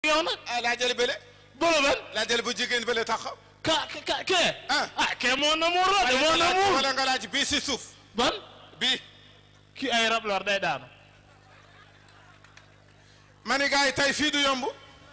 yow nag ah laa jël bële bolo ben laa jël bu jigéen bële taxaw ka ka kee Ah. ah kee moo namuur la de moo wala nga laaj- namuur wala nga laaj bii si suuf ban bii kii ay rab lor day daanu ma ni gars yi tey fii du yomb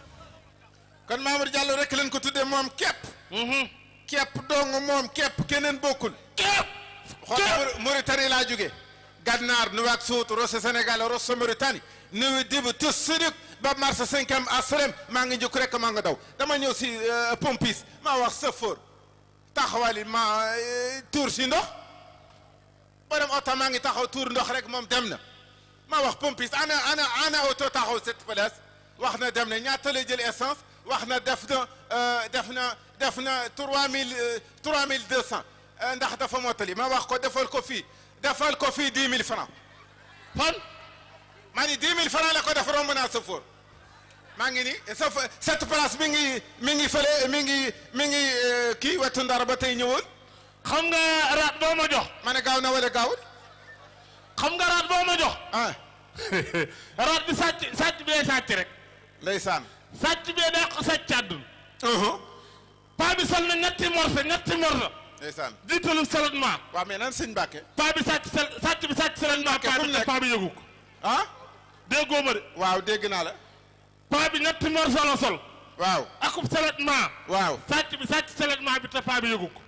kon Mamour Diallo rek leen ko tuddee moom képp képp dong moom képp keneen bokkul képp xool Mauritanie laa jóge Gànnaar Nouakchott Rosso Sénégal Rosso Mauritanie Noué Dibou tus Sédhiou ba marché cinquième asalem maa ngi njëkk rek maa nga daw dama ñëw si pompis maa wax safoor taxawali ma tuur si ndox borom oto maa ngi taxaw tuur ndox rek moom dem na maa wax pompis ana ana ana oto taxaw cette place wax na dem na ñaata lay jël essence wax na def na def na def na trois mille trois mille deux cent ndax dafa mottali ma wax ko defal ko fii defal ko fii dix mille francs fan maa ni dix mille francs la ko def romb naa safoor maa ngi ni sa cette place mi ngi mi ngi fële mi ngi mi ngi kii wetu ndar ba tey ñëwoon xam nga raat boo ma jox ma ne gaaw na wala gaawul xam nga raat boo ma jox ah raat bi sàcc sàcc bee sàcc rek ndeysaan sàcc bee daa ko sàcc àdduna uhum paa bi sol na ñetti morse ñetti morse ndeysaan jiitalu salatment waaw mais nan sëñ Mbàkke paa bi sàcc sal sàcc bi sàcc salatment paa fu bi mu te nekk? paa bi yëgu ko ah déggoo ma de waaw dégg naa la paa bi ñetti morse la sol waaw akub salatment waaw sàcc bi sàcc salatment bi te paa bi yëgu ko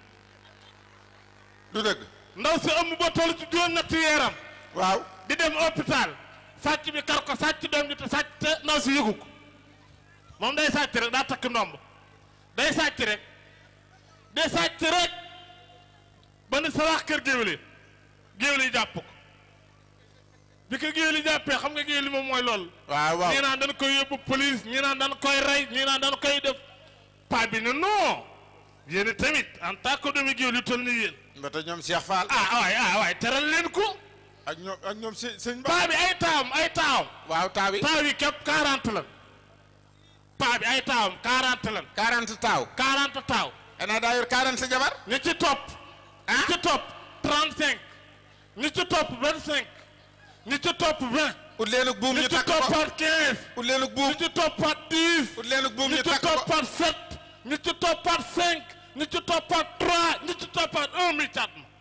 du dëgg ndaw si ëmb ba toll ci juróom ñetti yeeram waaw di dem hôpital sàcc bi kar ko sàcc doom ji te sàcc te ndaw si yëgu ko moom day sàcc rek daa takk ndomb day sàcc rek day sàcc rek ba ni sa wax kër géwél yi géwél yi jàpp ko bi ko géwél yi jàppee xam nga géwél yi moom mooy loolu waaw waaw ñii naan dañ koy yóbbu police ñii naan dañ koy rey ñii naan dañ koy def paa bi ne non yéen tamit en tant que doomi géwél yu toll ni yéen ba tey ñoom Cheikh Fall ah waay ah waay teral leen ko ak ñoom ak ñoom sëñ sëñ Ba paa bi ay taawam ay taawam waaw taaw yi taaw yi képp 40 lan paa bi ay taawam 40 lan 40 taaw 40 taaw ana daa yor 40 jabar ñi ci topp ñi ci topp 35 ñi ci topp 25 ñi ci topp 20 ut leenug buum ñi ñu ci takk ko toppaat 15 ut leenug buum ñi ci toppaat 10 ut leenug buum ñi ñu ci takk ko toppaat 7 ñi ci toppaat 5 ñi ci toppaat 3 ñi ci toppaat 1 mi cat ma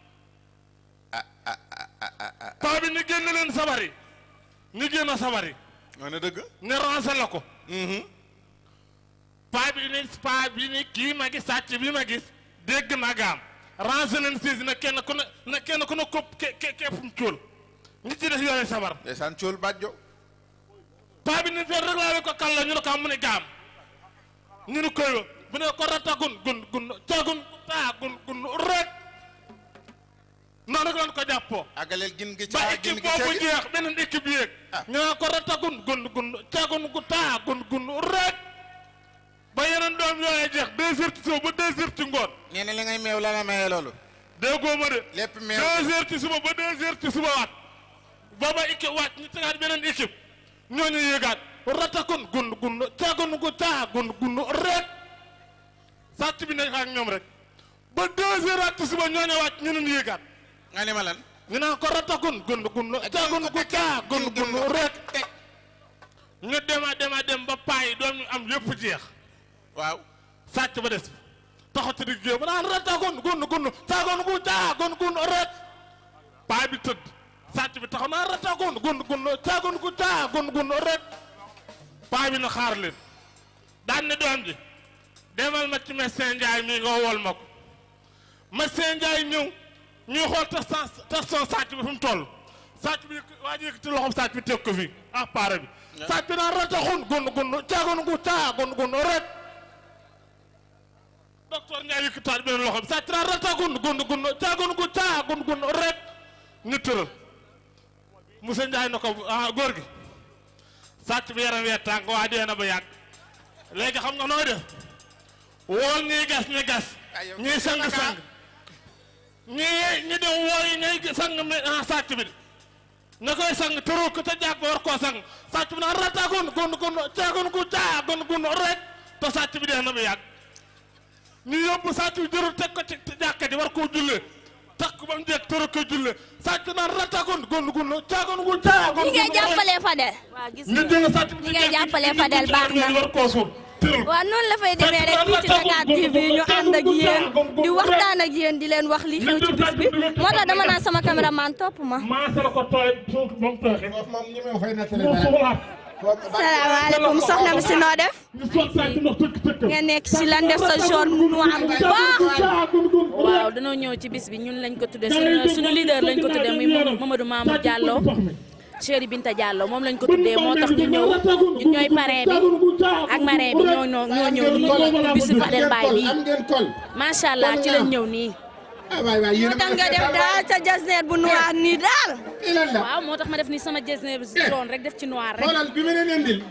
paa bi ni génn leen sabar yi ni génn sabar yi moo ne dëgg ne rancé la ko paa bi ni paa bi ni kii ma gis sàcc bi ma gis dégg na gaam rancé leen siis na kenn ku ne na kenn ku ne kopp ke ke keppum cóol ñi ci def yore sabar ndeysaan cool bàjjo paa bi ni feet rek laa ko kàlla ñu ne ko am mu ne gaam ñu ne koy bu ne ko rata gun gun gun cagun taa gun gun rek noonu rek lañ ko jàppoo àggaleel gin gi ba caa gin équipe gi boobu ceegi jeex beneen équipe yéeg Ah. ñu naan ko rata gun gun gun cagun gu taa gun gun rek ba yeneen doom yooyee jeex deux heures ci suba ba deux heures ci ngoon nee na li ngay meew la la mayee loolu déggoo ma de lépp meew deux heures ci suba ba deux heures ci suba waat booba équipe waat ñu tegaat beneen équipe ñooñu yéegaat rata gun gun gun cagun gu taa gun gun rek sàcc bi nekk ak ñoom rek ba deux heures ak ci suba ñooñu waat ñu leen yéegaat nga ni ma lan ñu naan ko rata gun gun gun cagun gu taa gun gun rek teg ñu dema dema dem ba payi doom ñu am yëpp jeex waaw sàcc ba des taxaw ci digg ba naan rata gun gun gun cagun gu taa gun gun rek paa bi tëdd sàcc bi taxaw naan rata gun gun gun cagun gu taa gun gun rek paa bi na xaar leen daan ne doom ji demal ma ci médecin Ndiaye mii nga wol ma ko médecin Ndiaye ñëw ñuy xool testan teston sàcc bi fu mu toll sàcc bi yëkk- waa ji yëkkati loxoom sàcc bi teg ko fii ah paare bi sàcc bi naan rataxun gun gun caagun gu taa gun gun rek docteur Ndiaye yëkkataat beneen loxoom sàcc naan rataxun gun gun caagun gu taa gun gun rek ñu tëral monsieur Ndiaye na ko ah góor gi sàcc bi yaram wee tàng waa dee na ba yàgg léegi xam nga nooy def wool ñuy gas ñi gas ñuy sang-sang ñi ñi dem wooyi ñay sang mi ah sàcc bi na koy sang tëru ko te jàpp war koo sang sàcc bi naan rata gun gun gun caagun gu caa gun gun rek te sàcc bi dee na ba yàgg ñu yóbbu sàcc bi jërul teg ko ci jàkka ji war koo jullee takk ba mu jekk tëra ko julle sàcc naan ratagon gun gun caagon gu caagon ñi ngay jàppalee Fadel waa gis nga nga jël sàcc ñi ngay jàppalee Fadel baax na war koo suul tëral waaw noonu la fay demee rek fii ci Dakar TV ñu ànd ak yéen di waxtaan ak yéen di leen wax li xew ci bis bi moo tax dama naan sama caméraman topp ma maasal ko tooy suuf moom tooxi moom ñi ma fay nettali mu suulaat salaamaaleykum soxna mi si noo def ñu soog sàcc ndox tëkk tëkk nga nekk si lan def sa jaune noir bu baax waaw dañoo ñëw ci bis bi ñun lañ ko tuddee suñu suñu leader lañ ko tuddee muy Mamadou Mamour Diallo Chéri Binta Diallo moom lañ ko tuddee moo tax ñu ñëw ñun ñooy parrain bi ak marraine bi ñoo ñoo ñoo ñëw nii ci bisu Fadel Mbaye bii am ngeen kol macha allah ci lañ ñëw nii ah waay waay yéen moo tax nga def daal sa jasneer bu noir nii daal ilan la waaw moo tax ma def ni sama jersey bi jaune rek def ci noir rek xoolal bi ma leen indil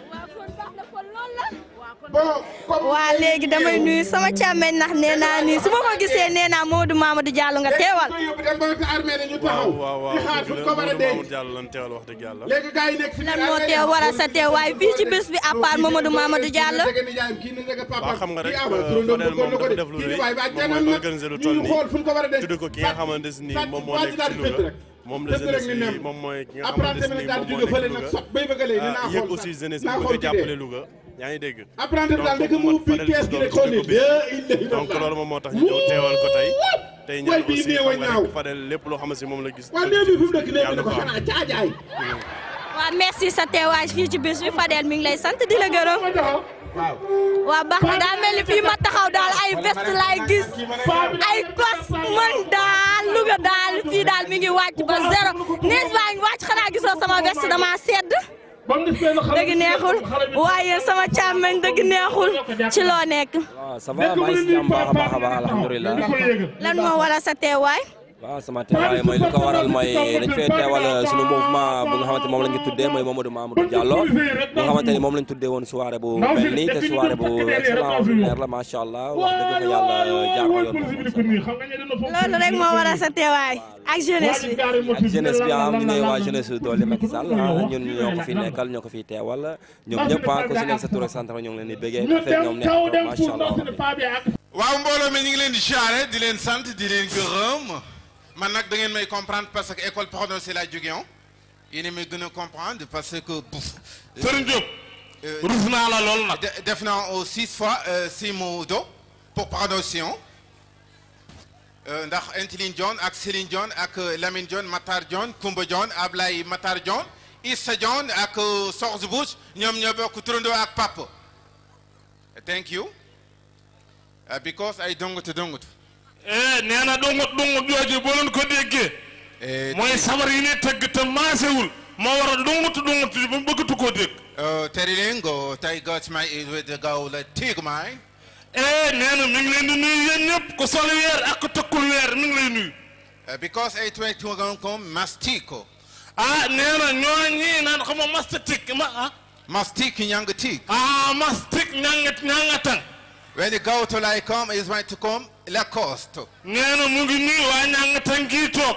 bon comme waa léegi damay nuyu sama càmmeñ ndax nee naa nii su ma ko gisee nee naa Modou Mamadou Diallo nga teewal ko yóbbu dem ba ci armée ne ñu taxaw waaw waaw di xaar fu dëgg ko la war a Mamadou denc Mamour Diallo lan teewal wax dëgg yàlla. léegi gars yi nekk si lan moo teew war a sa teewaay fii ci bés bi à part Mamadou Mamadou Diallo kii na nijaayam kii na ndege papa waaw xam nga rek kii awa turandoom Fadel bëggoon na moom ko dafa de def lu kii rëy ni waay waay moom janoon mooy na organiser lu ñu toll nii xool fu ñu ko war a denc tudd ko ki nga xamante ne nii moom moo waa ji nekk daal ci di fett Louga rek moom la fett rek jeunesse ni nem bi moom mooy ki nga apprenti xamante bi ne nii daal moom jóge moo fële nekk nag Louga sot bay bëgg a léegi dinaa ah yëg xool aussi sax jeunesse bi naa bëgg xool a ci jàppale dee Louga yaa ngi dégg. apprenti bi daal donc ndeke mu man fii Fadel kees gi tudd rek ko xool tudd nii ko bis donc loolu moom moo tax ñu ñëw teewal ko tey tey ñaan Waay bii aussi néew a xam nga ñaaw. rek Fadel lépp loo xam ne si moom la gis. waa néew bi fi mu nekk néew bi yàlla dafa ko am. xanaa caajaay waaw merci sa teewaay fii ci bés bi Fadel mi ngi lay sant di la gërëm waaw baax na daa mel ni fii ma taxaw daal ay veste laay gis ay kos man daal Louga daal fii daal mi ngi wàcc ba zéro nees baa ngi wàcc xanaa gisoo sama veste dama sedd dëgg neexul waaye sama càmmeñ dëgg neexul ci loo nekk waaw ça va maa ngi si jàmm baax a baax a baax alhamdulilah lan moo waral sa teewaay waaw sama teewaay mooy li ko waral mooy dañ fee teewal sunu mouvement bu nga xamante moom lañ ko tuddee mooy Mamadou Mamadou Diallo bu nga xamante ni moom lañ tuddee woon soirée bu mel nii te soirée bu excellent ordinaire la macha allah wax dëgg fa yàlla jaar na yoon loolu rek moo waral sa teewaay ak jeunesse bi ak jeunesse bi am ñu ne waa jeunesse doole Macky Sall ah ñun ñoo ko fi nekkal ñoo ko fi teewal ñoom ñëpp ah ku si nekk sa tur ak sant ñoo ngi leen di bëggee affaire ñoom neex trop macha allah waaw mbooloo mi ñu ngi leen di jaare di leen sant di leen gërëm man nag da ngeen may comprendre parce que école prononcée la jóge on yéen may gën a comprendre parce que bouf Serigne Diop rus naa la lool nag de- def naa au six fois euh, six mots do pour prononciation Euh, ndax Intiline John ak Céline John ak euh, Lamine John Matar John Koumba John Ablaye Matar John Issa John ak euh, Sorge Bush ñoom ñoo bokk turandoo ak papa thank you Uh, because ay dongutu dongutu eh nee na dungut dungut jooju boo leen ko déggee Eh, mooy sabar yi ne tëgg te maasewul moo war a dungut dungut ji ba mu bëggatu koo dégg uh, Terilingo tay got my with the go la tigmay eh nee na mi ngi leen di nuyu yéen ñëpp ku sol weer ak ku tëkkul weer mi ngi lay nuyu uh, because ay twenty two kom mastico ah nee na ñoo ñii naan xam nga mastic ma ah mastic nyang tig ah mastic ñangat ñangatan when you go to like come is going to come Lacoste nee na mu ngi nuyu waa ñangatan gii toog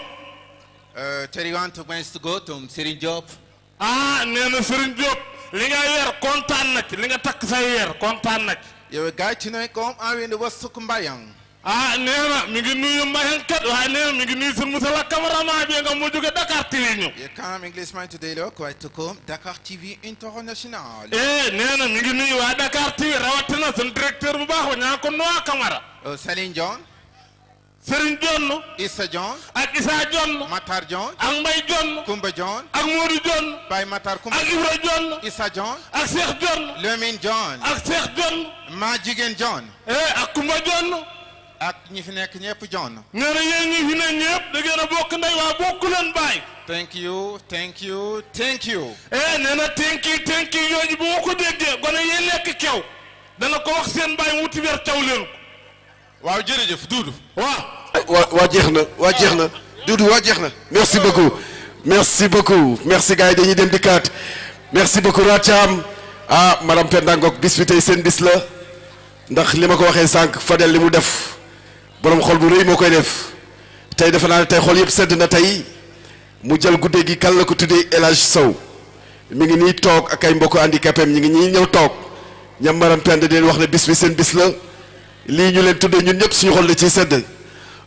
uh, Teriwan to wants to go to Serigne Diop ah nee na Serigne Diop li nga weer kontaan na ci li nga takk say weer kontaan na ci yow guy ci noy kom awinde wasuk mbayang ah nee na mi ngi nuyu Mbayang kat waaye nee na mi ngi nuyu sunu musala cameraman bi nga mu jóge Dakar TV ñëw you come English man today lo quite to come Dakar TV International eh nee na mi ngi nuyu waa Dakar TV rawatina sunu directeur bu baax ba ñaa ko Noa Camara uh, Celine John Serigne Jonn Issa John ak Issa Jonn Matar John ak Mbay Jonn Koumba John ak Modou Jonn Baye Matar Koumba ak Ibra Jonn Issa John ak Cheikh Jonn Lamine John ak Cheikh Jonn Ma Jigéen John eh ak Kumba Jonn ak ñi fi nekk ñëpp John nee na yéen ñi fi ne ñëpp da ngeen a bokk ndey waa bokk leen baay thank you thank you thank you eh nee na tenki tenki yooyu bu ma ko déggee gone yee lekk kew dana ko wax seen baay mu wuti weer caw leen ko waaw jërëjëf Doudou waaw waa waa jeex na waa jeex na Doudou waa jeex na merci beaucoup merci beaucoup merci gars yi dañuy dem dikkaat merci beaucoup Rathiam ah madame Penda Ngok bis bi tey seen bis la ndax li ma ko waxee sànq Fadel li mu def borom xol bu rëy moo koy def tey defe naa ne tey xol yëpp sedd na tey mu jël guddee gi kan la ko tuddee El Hadj Sow mi ngi nii toog ak ay mbokku handicapé ñi ngi ñii ñëw toog ñam madame Penda di leen wax ne bis bi seen bis la lii ñu leen tuddee ñun ñëpp suñu xol la ciy sedd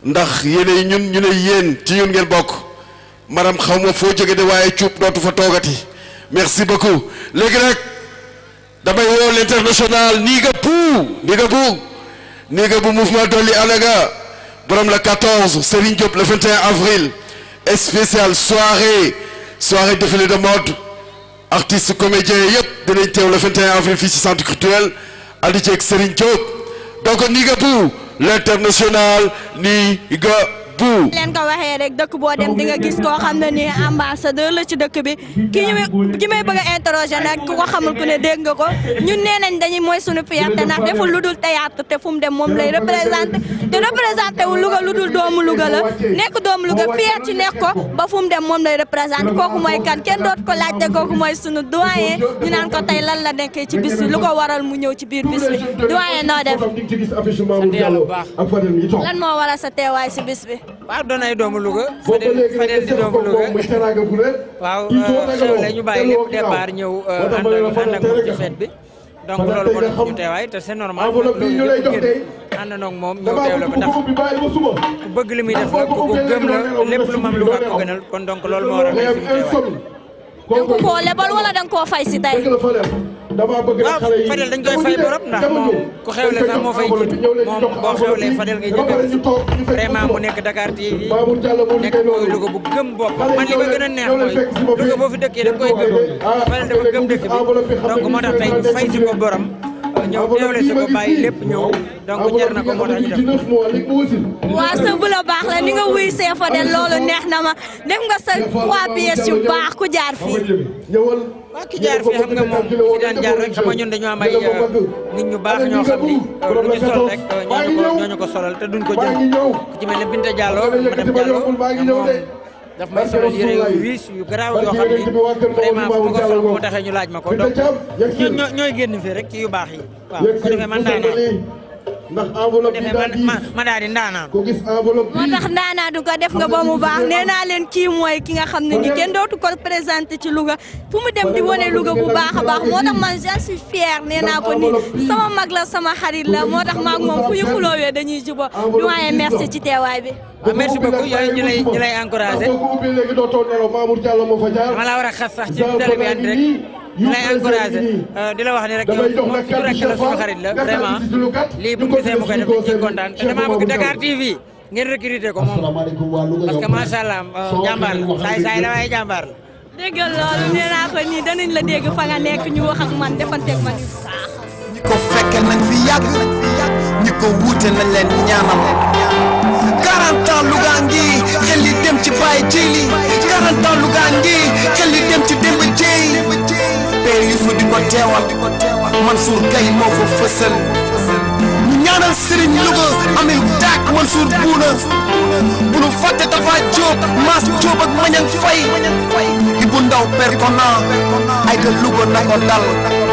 ndax yéenay ñun ñu ne yéen ci ñun ngeen bokk maanaam xaw ma foo jóge de waaye cuub dootu fa toogati merci beaucoup léegi nag damay woo l'international Niga Pou Niga Bu Niga Bu mouvement Dolli Alaga borom la 14 Serigne Diop le 21 avril spécial soirée soirée défilé de mode artistes comédiens yëpp dinañ teew le 21 avril fii ci centre culturel andi ceeg Serigne Diop donc Niga Bu l'international Niga Bu leen ko waxee rek dëkk boo dem di nga gis koo xam ne nii ambassadeur la ci dëkk bi ki ñu ki may bëgg a interroger nag ku ko xamul ku ne dégg nga ko ñun nee nañ dañuy mooy suñu fierté ndax deful lu dul théâtre te fu mu dem moom lay représenté te représenté wu Louga lu dul doomu Louga la nekk doomu Louga fier ci nekk ko ba fu mu dem moom lay représenté kooku mooy kan kenn doot ko laajte kooku mooy sunu doyen ñu naan ko tey lan la nekkee ci bis bi lu ko waral mu ñëw ci biir bis bi doyen noo def sant yàlla bu baax lan moo waral sa teewaay si bis bi waaw doon ay doomu Louga Fadel Fadel di doomu Louga waaw xew la ñu bàyyi lépp départ ñëw ànd ak ànd ak moom ci fête bi donc loolu moo tax ñu teewaay te c'est normal loolu lépp ngeen àndandoo ak moom ñëw teew la ko ndax ku bëgg li muy def la ku ko gëm la lépp lu mam Louga ko gënal kon donc loolu moo waral suñu teewaay danga koo lebal wala danga koo fay si tey waaw Fadel dañ koy fay borom ndax moom ku xewle sax moo fay jiitu moom boo xewlee Fadel ngay njëkk a vraiment mu nekk Dakar TV nekk mooy Louga bu gëm boppam man li ma gën a neex mooy Louga boo fi dëkkee da koy gëm Fadel dafa gëm dëkk bi donc moo tax tey ñu fay si ko borom ñëw teewle si ko bàyyi lépp ñëw donc jar na ko moo tax ñu def waa sa bu la baax la ni nga wuy see Fadel loolu neex na ma def nga sa trois pièces yu baax ku jaar fii waaw ki jaar fii xam nga moom fi daan jaar rek xam nga ñun dañoo am ay nit ñu baax ñoo xam ni lu ñu sol rek ñooñu ko ñooñu ko solal te duñ ko jël ku ci mel ne Binta Diallo madame Diallo moom daf may solal yére yu riis yu garaaw yoo xam ni vraiment fu ma ko sol moo taxee ñu laaj ma ko donc ñoo ñooy génn fii rek ci yu baax yi waaw su ko defee man daanaan ndax enveloppe defee man ma ma daal di ndaanaan ko gis enveloppe moo tax ndaanaa du ko def nga ba mu baax nee naa leen kii mooy ki nga xam ne ni kenn dootu ko présenté ci Louga fu mu dem di wane Louga bu baax a baax moo tax man j'en suis fier nee naa ko ni sama mag la sama xarit la moo tax maag moom fu ñu xuloowee dañuy juba doyen merci ci teewaay bi waaw merci beaucoup yooyu ñu lay ñu lay encouragé ko ubbi léegi dootoo nelaw Mamour Diallo moo fa jaar dama la war a xas sax ci télé bi andi rek ñu lay encouragé di la wax ni rek yow moom suñu rek la suñu xarit la vraiment lii bu ñu gisee mu koy def dañ ciy kontaan te damaa bëgg Dakar TV ngeen recruter ko moom parce que macha allah jàmbaar la saay saay la waaye jàmbaar la. déggal loolu nee naa ko nii danañ la dégg fa nga nekk ñu wax ak man defanteeg man yu baax ñi ko fekke nañ fi yàgg ñi ko wuute nañ leen ñaanal 40 ans Louga ngi xel li dem ci Baye Djili 40 ans Louga ngi xel li dem ci Demba Dieye père Youssou di ko teewal Mansour Gaye moo ko fësal ñu ñaanal Serigne Louga Amin Dak Mansour Bouna bu nu fàtte Tafa Diop Mass Diop ak Mañang Faye Ibou Ndaw père Kona ay da Louga na ko dal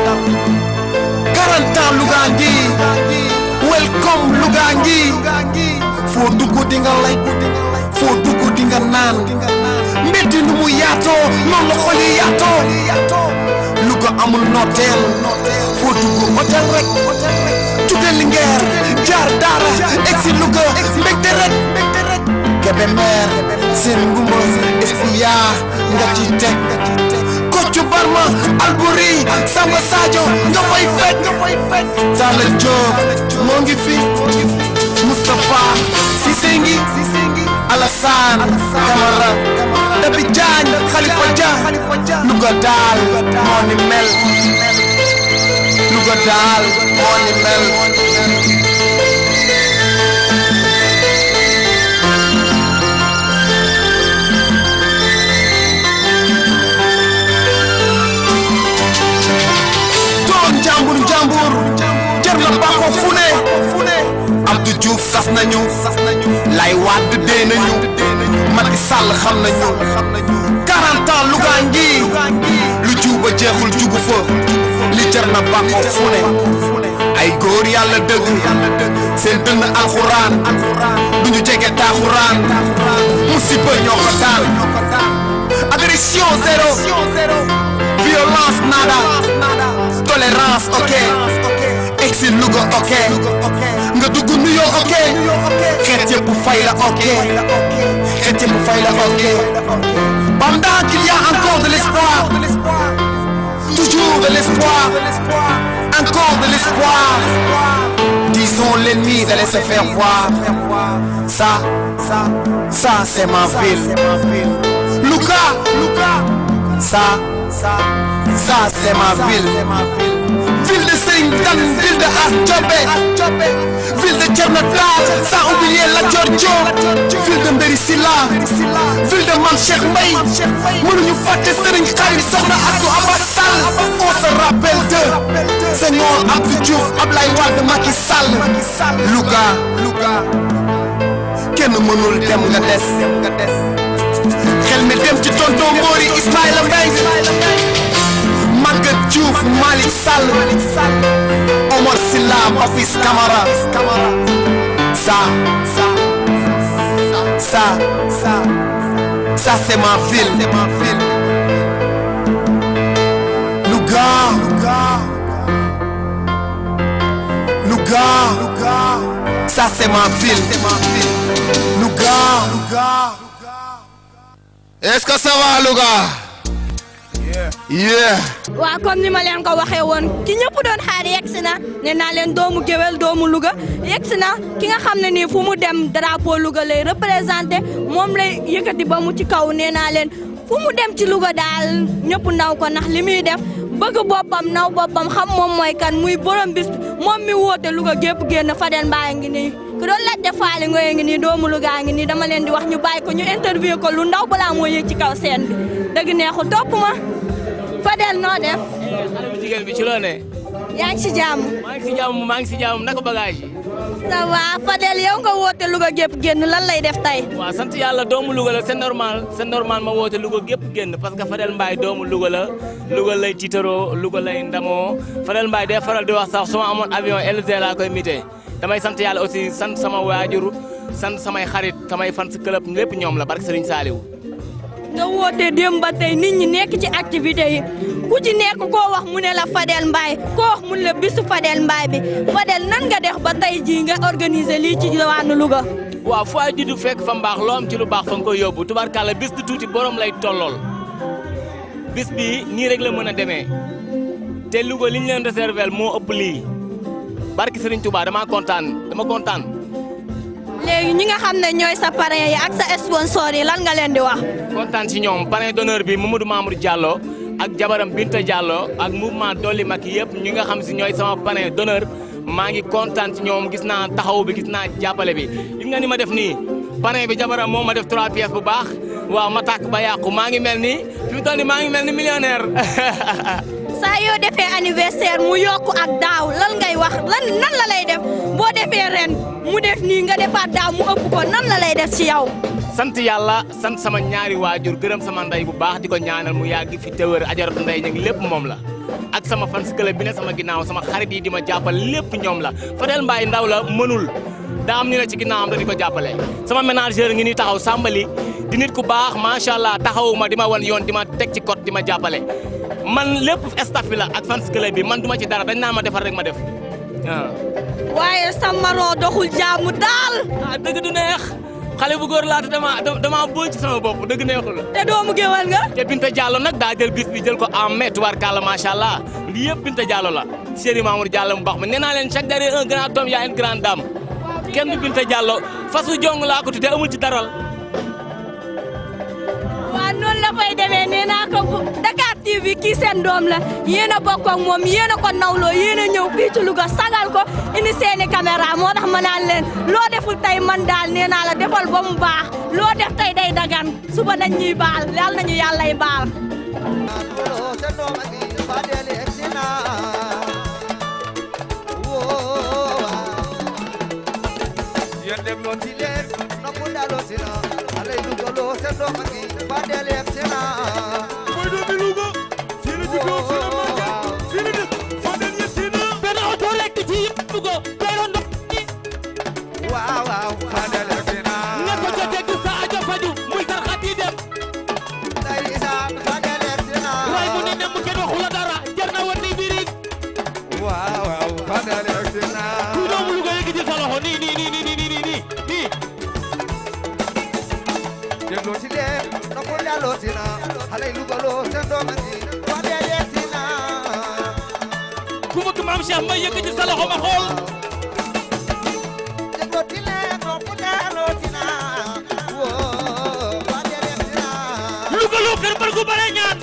40 ans Louga ngi welcome Louga ngi foo dugg di nga lay foo dugg di nga naan mbeddi nu mu yaatoo noonu la xol yi yaatoo Louga amul nooteel foo dugg hôtel rek jóge Linguère jaar Daara egsi Louga mbégte rek Kébémer seen ngumba espia nga ci teg Koccu Barma Albouri Samba Sadio nga fay fekk Talla Diop moo ngi fi Moustapha Cissé ngi Alassane Camara Dabi Diagne Khalifa Dia Louga daal moo ni mel Louga daal moo ni mel doon jàmbur jàmbur jar na bàkkoo fu ne Abdou Diouf sas nañu lay waat dee nañu Macky Sall xam nañu 40 ans Louga ngi lu juba jeexul jugu fa li jar na bàkkoo fu ne ay góor yàlla dëgg seen dënn alxuraan duñu jege taaxuraan musiba ñoo ko daal agression zéro violence nada tolérance ok si Louga ok nga dugg New York ok xeet yëpp fay la ok xeet yëpp fay la ok pendant qu'il y a encore de l'espoir toujours de l'espoir encore de l'espoir disons l'ennemi d'aller se faire voir ça ça ça c'est ma ville Louga ça ça ça c'est ma ville ville de Serigne Kane ville de As Diobé ville de Thierno Tall sans oublier Lat Dior Diop ville de Mbéri Silla ville de Mame Cheikh Mbaye mënuñu fàtte Serigne Khary Sokhna Astou Abbas Sall on se rappelle de Senghor Abdou Diouf Ablaye Wade Macky Sall Louga kenn mënul dem nga des xel mi dem ci tonton Mori Ismaïla Mbaye Maguette Diouf Malick Sall Omar Silla Papis Camara ça ça ça ça ça c'est ma ville Louga Louga ça c'est ma ville Louga est-ce que ça va Louga yeah waaw comme ni ma leen ko waxee woon ki ñëpp doon xaar yegsi na nee naa leen doomu géwél doomu Louga yegsi na ki nga xam ne nii fu mu dem drapeau Louga lay représenté moom lay yëkkati ba mu ci kaw nee naa leen fu mu dem ci Louga daal ñëpp naw ko ndax li muy def bëgg boppam naw boppam xam moom mooy kan muy borom bis moom mi woote Louga gépp génn Fadel Mbaye ngi nii ku doon laajte faali ngoye ngi nii doomu Louga ngi nii dama leen di wax ñu bàyyi ko ñu interview ko lu ndaw balaa moo yëg ci kaw scène bi dëgg neexul topp ma Fadel noo def. xale bu jigéen bi ci loo ne. yaa ngi si jàmm. maa ngi si jàmm maa ngi si jàmm naka bagage yi. ça va Fadel yow nga woote Louga gépp génn lan lay def tey. waaw sant yàlla doomu Louga la c'est normal c'est normal ma woote Louga gépp génn parce que Fadel Mbaye doomu Louga la Louga lay tiitaroo Louga lay ndamoo Fadel Mbaye day faral di wax sax su ma amoon avion LG laa koy mité damay sant yàlla aussi sant sama waajur sant samay xarit samay fan si club lépp ñoom la barke Serigne Saliou. nga woote démb ba tey nit ñi nekk ci activité yi ku ci nekk koo wax mu ne la Fadel Mbaye koo wax mu ne la bisu Fadel Mbaye bi Fadel nan nga def ba tey jii nga organiser lii ci diwaanu Louga. waaw foo ay juddu fekk fa mbaax loo am ci lu baax fa nga koy yóbbu tubaarkàlla bis du tuuti borom lay tollool bis bi nii rek la mën a demee te Louga li ñu leen réserver moo ëpp lii barki Serigne Touba dama kontaan dama kontaan. léegi ñi nga xam ne ñooy sa parrain yi ak sa sponsor yi lan nga leen di wax. kontaan ci ñoom parrain d'honneur bi Mamadou Mamour Diallo ak jabaram Binta Diallo ak mouvement Dolli Macky yëpp ñi nga xam si ñooy sama parrain d'honneur maa ngi kontaan ci ñoom gis naa taxaw bi gis naa jàppale bi gis nga ni ma def nii parrain bi jabaram moo ma def trois pièces bu baax waaw ma tàkk ba yàqu maa ngi mel ni fi mu toll nii maa ngi mel ni millionnaire. saa yoo defee anniversaire mu yokk ak daaw lan ngay wax lan nan la lay def boo defee ren mu def nii nga defaat daaw mu ëpp ko nan la lay def ci yow. sant yàlla sant sama ñaari waajur gërëm sama ndey bu baax di ko ñaanal mu yàgg fi tëwër ajaratu ndey ña ngi lépp moom la ak sama fans club bi ne sama ginnaaw sama xarit yi di ma jàppal lépp ñoom la Fadel Mbaye ndaw la mënul daa am ni la ci ginnaawam da di ko jàppale sama ménageur ngi ni taxaw sàmbali di nit ku baax macha allah taxawu ma di ma wan yoon di ma teg ci code di ma jàppale man lépp staff bi la ak fans club bi man duma ci dara dañ naa ma defar rek ma def waaw. waaye sa maroo doxul jaamu daal. ah dëgg du neex xale bu góor laata dama dama boo ci sama bopp dëgg neexul la. te doomu géwal nga. te Binta Diallo nag daa jël bis bi jël ko en mai tubaarkàlla macha allah lii yëpp Binta Diallo la. Chéri Mamour Diallo mu baax ma nee naa leen chaque derrière un grand homme y a une grande dame kenn du Binta Diallo fasu jong laa ko tuddee amul ci daral. waaw noonu la fay demee nee naa ko bu Dakar TV kii seen doom la yéen a bokk ak moom yéen a ko nawloo yéen a ñëw fii ci Louga sagal ko indi seeni caméra moo tax ma naan leen loo deful tey man daal nee naa la defal ba mu baax loo def tey day dagan suba nañ ñuy baal yal nañu yàllay baal. yéen dégloo ci leen noppu daloo si na xale yi dugaloo seen doom a ngi Fadel yegg si na mooy doomi Louga fii la juddoo fii la màggee fii la dëkk Fadel yegg si na benn oto lekk ci Louga doyloon ndox waaw waaw Fadel yegg si na nga ko ca dégg sa ajo faju muy tarxat yi dem ndeysaan Fadel yegg si na waaye mu ne nem kenn waxu la dara jar na woon ni birig waaw waaw Fadel yegg si maam Cheikh Mbaye yëkkati sa loxo ma xool Louga loo kër mbër gu bare ñaan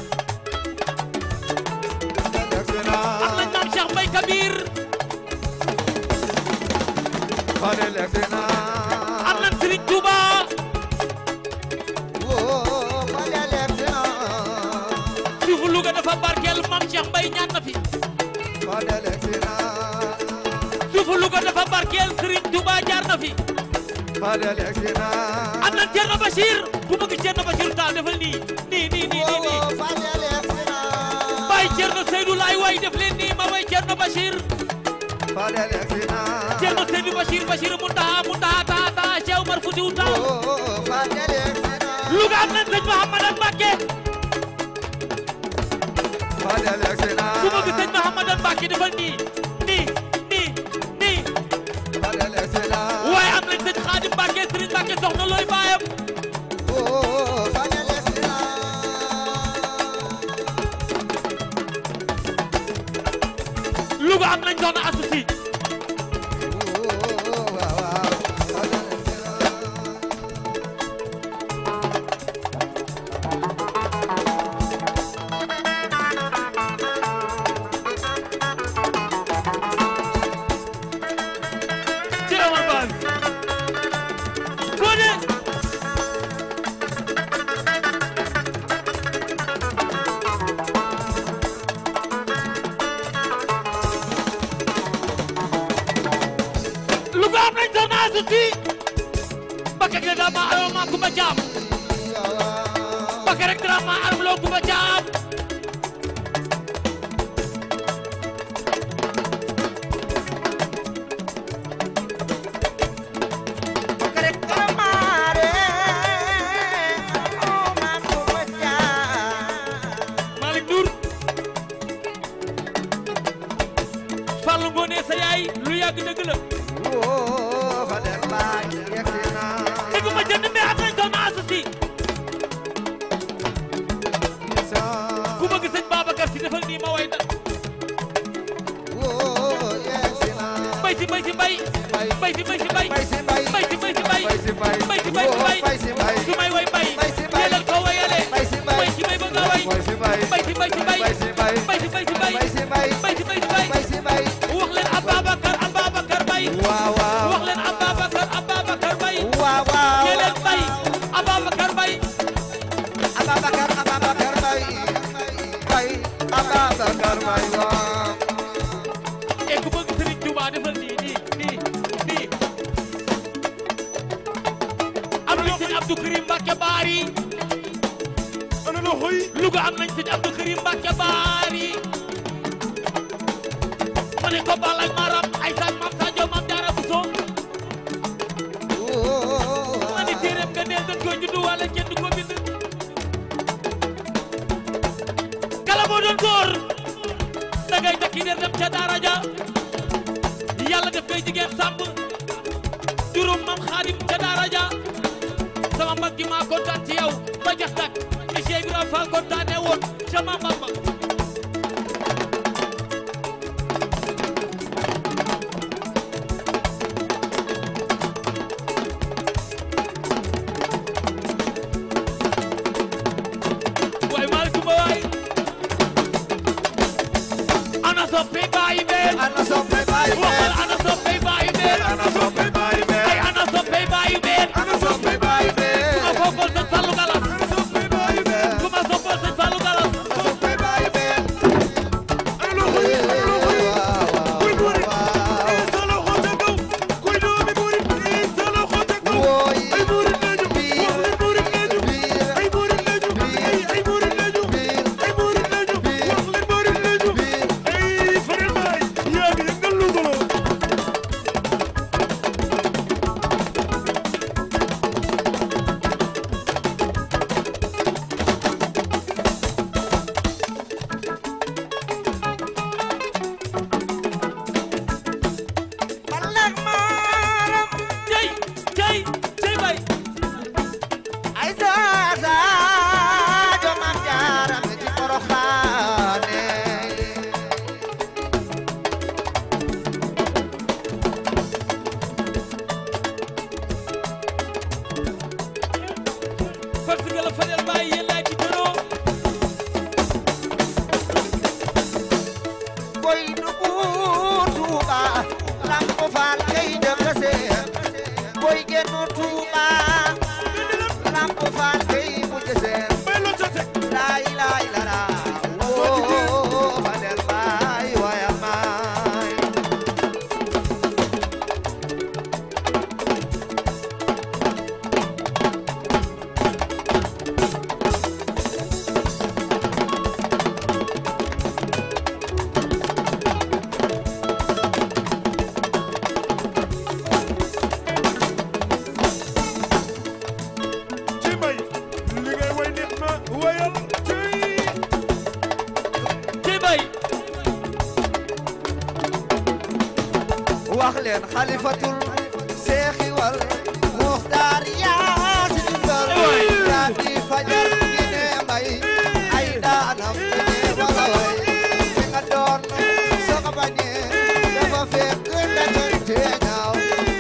am nañ maam Cheikh Mbaye Kabir am nañ Serigne Touba suufu Louga dafa barkeel maam Cheikh Mbaye ñaan na fi suufu Louga dafa barkeel Serigne Touba jaar na fi am nañ Thierno Bachir ku bëgg Thierno Bachir Tall defal nii nii nii nii nii nii Baye Thierno Seydou laay way def leen nii ma way Thierno Bachir Thierno Seydou Bachir Bachir mu taa mu taa taa taa Cheikh Omar Foutiyou Tall Louga am nañ sëñ Mouhamadan Mbacké ku bëgg sëñ Mouhamadan Mbacké defal nii nii nii nii waaye am nañ sëñ Khadim Mbacké Serigne Mbacké soxna looy baayam Louga am nañ soxna Astou Sy ci Omar Ba Fodé Louga am nañ soxna Astou Sy Mbacké ge da ma aro ma Kumba Caam Mbacké rek dara ma aro loo Kumba Caam Malick Ndour Fallou Ngoné sa yaay lu yàgg dëgg la dëgg ma jënd mais am nañ soxna Astou Sy ku bëgg sëñ Babacar Si defal nii ma way na mbay si mbay si mbay mbay si mbay si mbay mbay si mbay si mbay mbay si mbay si mbay su may way mbay teelal ko wayale mbay si mbay ba nga way mbay si mbay si mbay mbay si mbay si mbay mbay si mbay si mbay wax leen Ababacar Ababacar Mbay wax leen Ababacar Ababacar Mbay teelal mbay Ababacar Mbay e ku bëgg Serigne Touba defal nii nii nii nii am nañ sëñ Abdou Karim Mbacke Baari ana la xoy Louga am nañ sëñ Abdou Karim Mbacke Baari ma ne ko bal ak maram ay sañ mam Sadio mam Jaara Buso ma ni téeréem nga neel dañ koy juddu wala kenn du ko bind kala boo doon góor da ngay takki der dem ca daara ja yàlla def koy jigéen sàmb juróom mam xaadim ca daara ja sama mag gi maa kontaan ci yow ba jax tak ni Cheikh Ibrahima Fall kontaane woon ca Maam Bamba waay maa ngi suma waay ana soppe bàyyi beel ana soppe bàyyi beel waxal ana soppe bàyyi beel ana soppe bàyyi beel ay ana soppe bàyyi beel ana soppe bàyyi beel ku ma foogol sëñ Fallou Galas ana soppe bàyyi beel ku ma soppol sëñ Fallou Galas ana soppe bàyyi beel ana lu xuy ana lu xuy kuy buuri ee sa loxo ca kaw kuy doomi buuri ee sa loxo ca kaw ay buuri neeju wax leen buuri neeju ay buuri neeju ay ay buuri neeju ay buuri neeju wax leen buuri neeju ay Fadel Mbaye yaa ngi yëngal Louga la wax leen xalifatul seexi wal muxtaar yaa si dimbal yaa di fajar gi ne mbay ay daanam gi ne wala way fi nga doon soo ko bañee dafa fekk ndagante ñaaw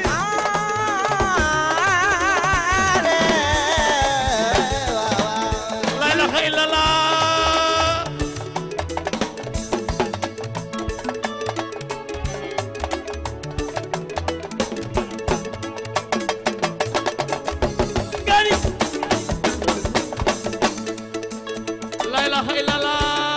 la ilaha illallah gani la ilaha illallah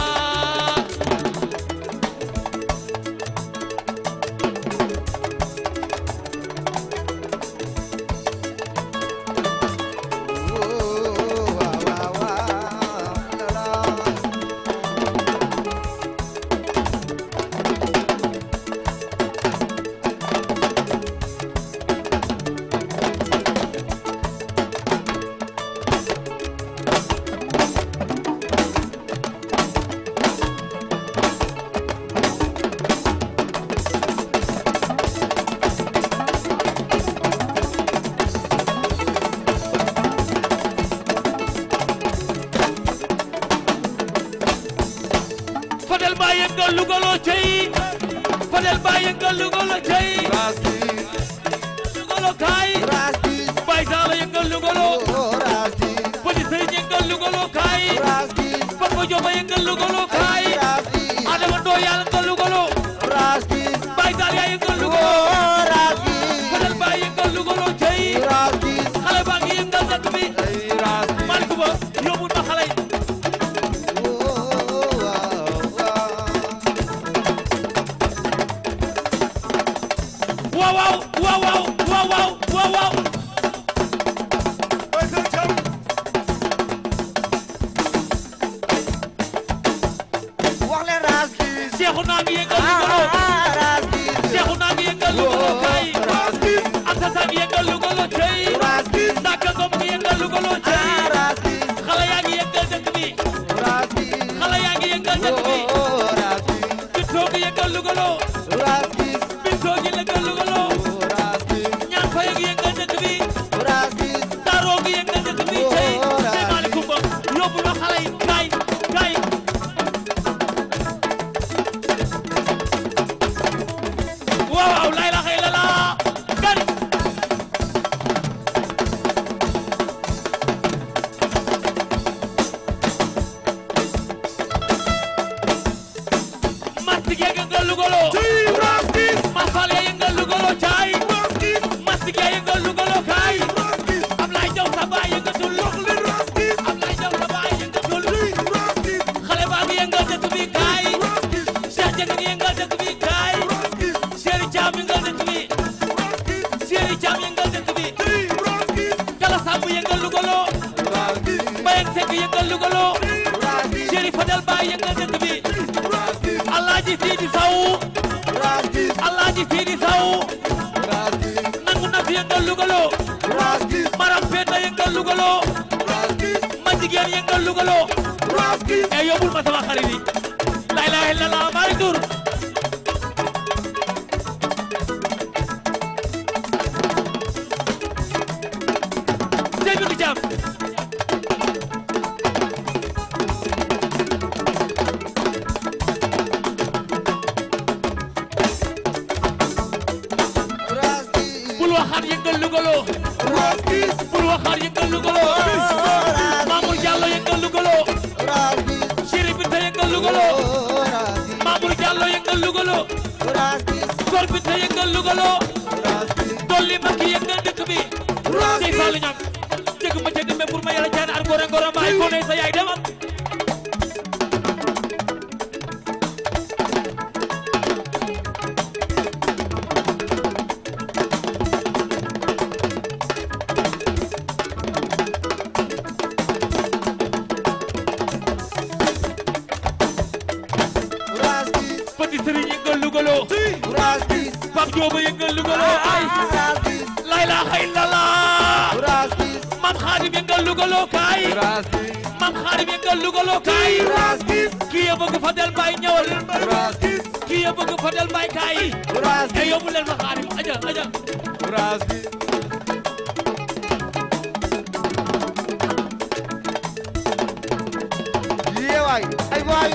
Fadel ba yëngal lugaloo cey Fadel ba yëngal lugaloo cey lugaloo kaay Baye Sala yëngal lugaloo Petit Sëriñ yëngal lugaloo kaay Papa Diop yëngal lugaloo kaay Adama Ndo yëngal lugaloo Baye Sala yaa yëngal lugaloo Fadel ba yëngal lugaloo cey xale baa ngi yëngal dëkk bi Malick Ba yóbbu na xale yi waaw waaw waaw waaw waaw waaw waaw waaw wax leen raas gi Seexu naa ngi yëngal lugaloo Seexu naa ngi yëngal lugaloo kay Anta Saa ngi yëngal lugaloo cey Ndaka Ngom ngi yëngal lugaloo cey xale yaa ngi yëngal dëkk bi xale yaa ngi yëngal dëkk bi Bitoo ngi yëngal lugaloo Bitoo ngi yëngal lugaloo ñaan fa ngi yëngal dëkk bi Daroo ngi yëngal dëkk bi cey cey Malick Ba yóbbu na xale yi kay kay waaw waaw la ilaha illallah gani Mastik ya yëngal lugolo Mafal ya yëngal lugolo caay Mastik ya yëngal lugolo kaay Ablaye Jaw sa baay yëngatul Ablaye Jaw sa baay yëngatul xale baa ngi yëngal dëkk bi kaay Cheikh Dieng ngi yëngal dëkk bi kaay Chéri Thiam yëngal dëkk bi Chéri Thiam yëngal dëkk bi Kala Samb yëngal lugolo Mbayang Seck yëngal lugolo Chéri Fadel Baay yëngal dëkk bi Alaaji Sidi Saw Alaaji Sidi Saw nangu na fi yëngal lugolo Maram Penda yëngal lugolo ma jigéen yëngal lugolo e yóbbul ma sama xarit yi la ilaha illallah Malick Ndour Sey Bintou Thiam bul waxaat yëngal lugolo bul waxaat yëngal lugolo Mamour Diallo yëngal lugolo Chéri Binta yëngal lugolo Mamour Diallo yëngal lugolo Kor Binta yëngal lugolo Dolli Maki yëngal dëkk bi Sey Fallou Niang dëgg ma dëgg me pour ma yàlla jaan ar ngore ngoro ma ay kone sa yaay demal Petit Serigne yëngal lugolo Pape Diop yëngal lugolo ay la ilaha illallah Mam Khadim yëngal lugolo kaay Mam Khadim yëngal lugolo kaay kii ya bëgg Fadel Baye ñëwal fii bëgg Fadel Mbaye kaay e yóbbu leen ma xaarim aja aja yee waay ay waay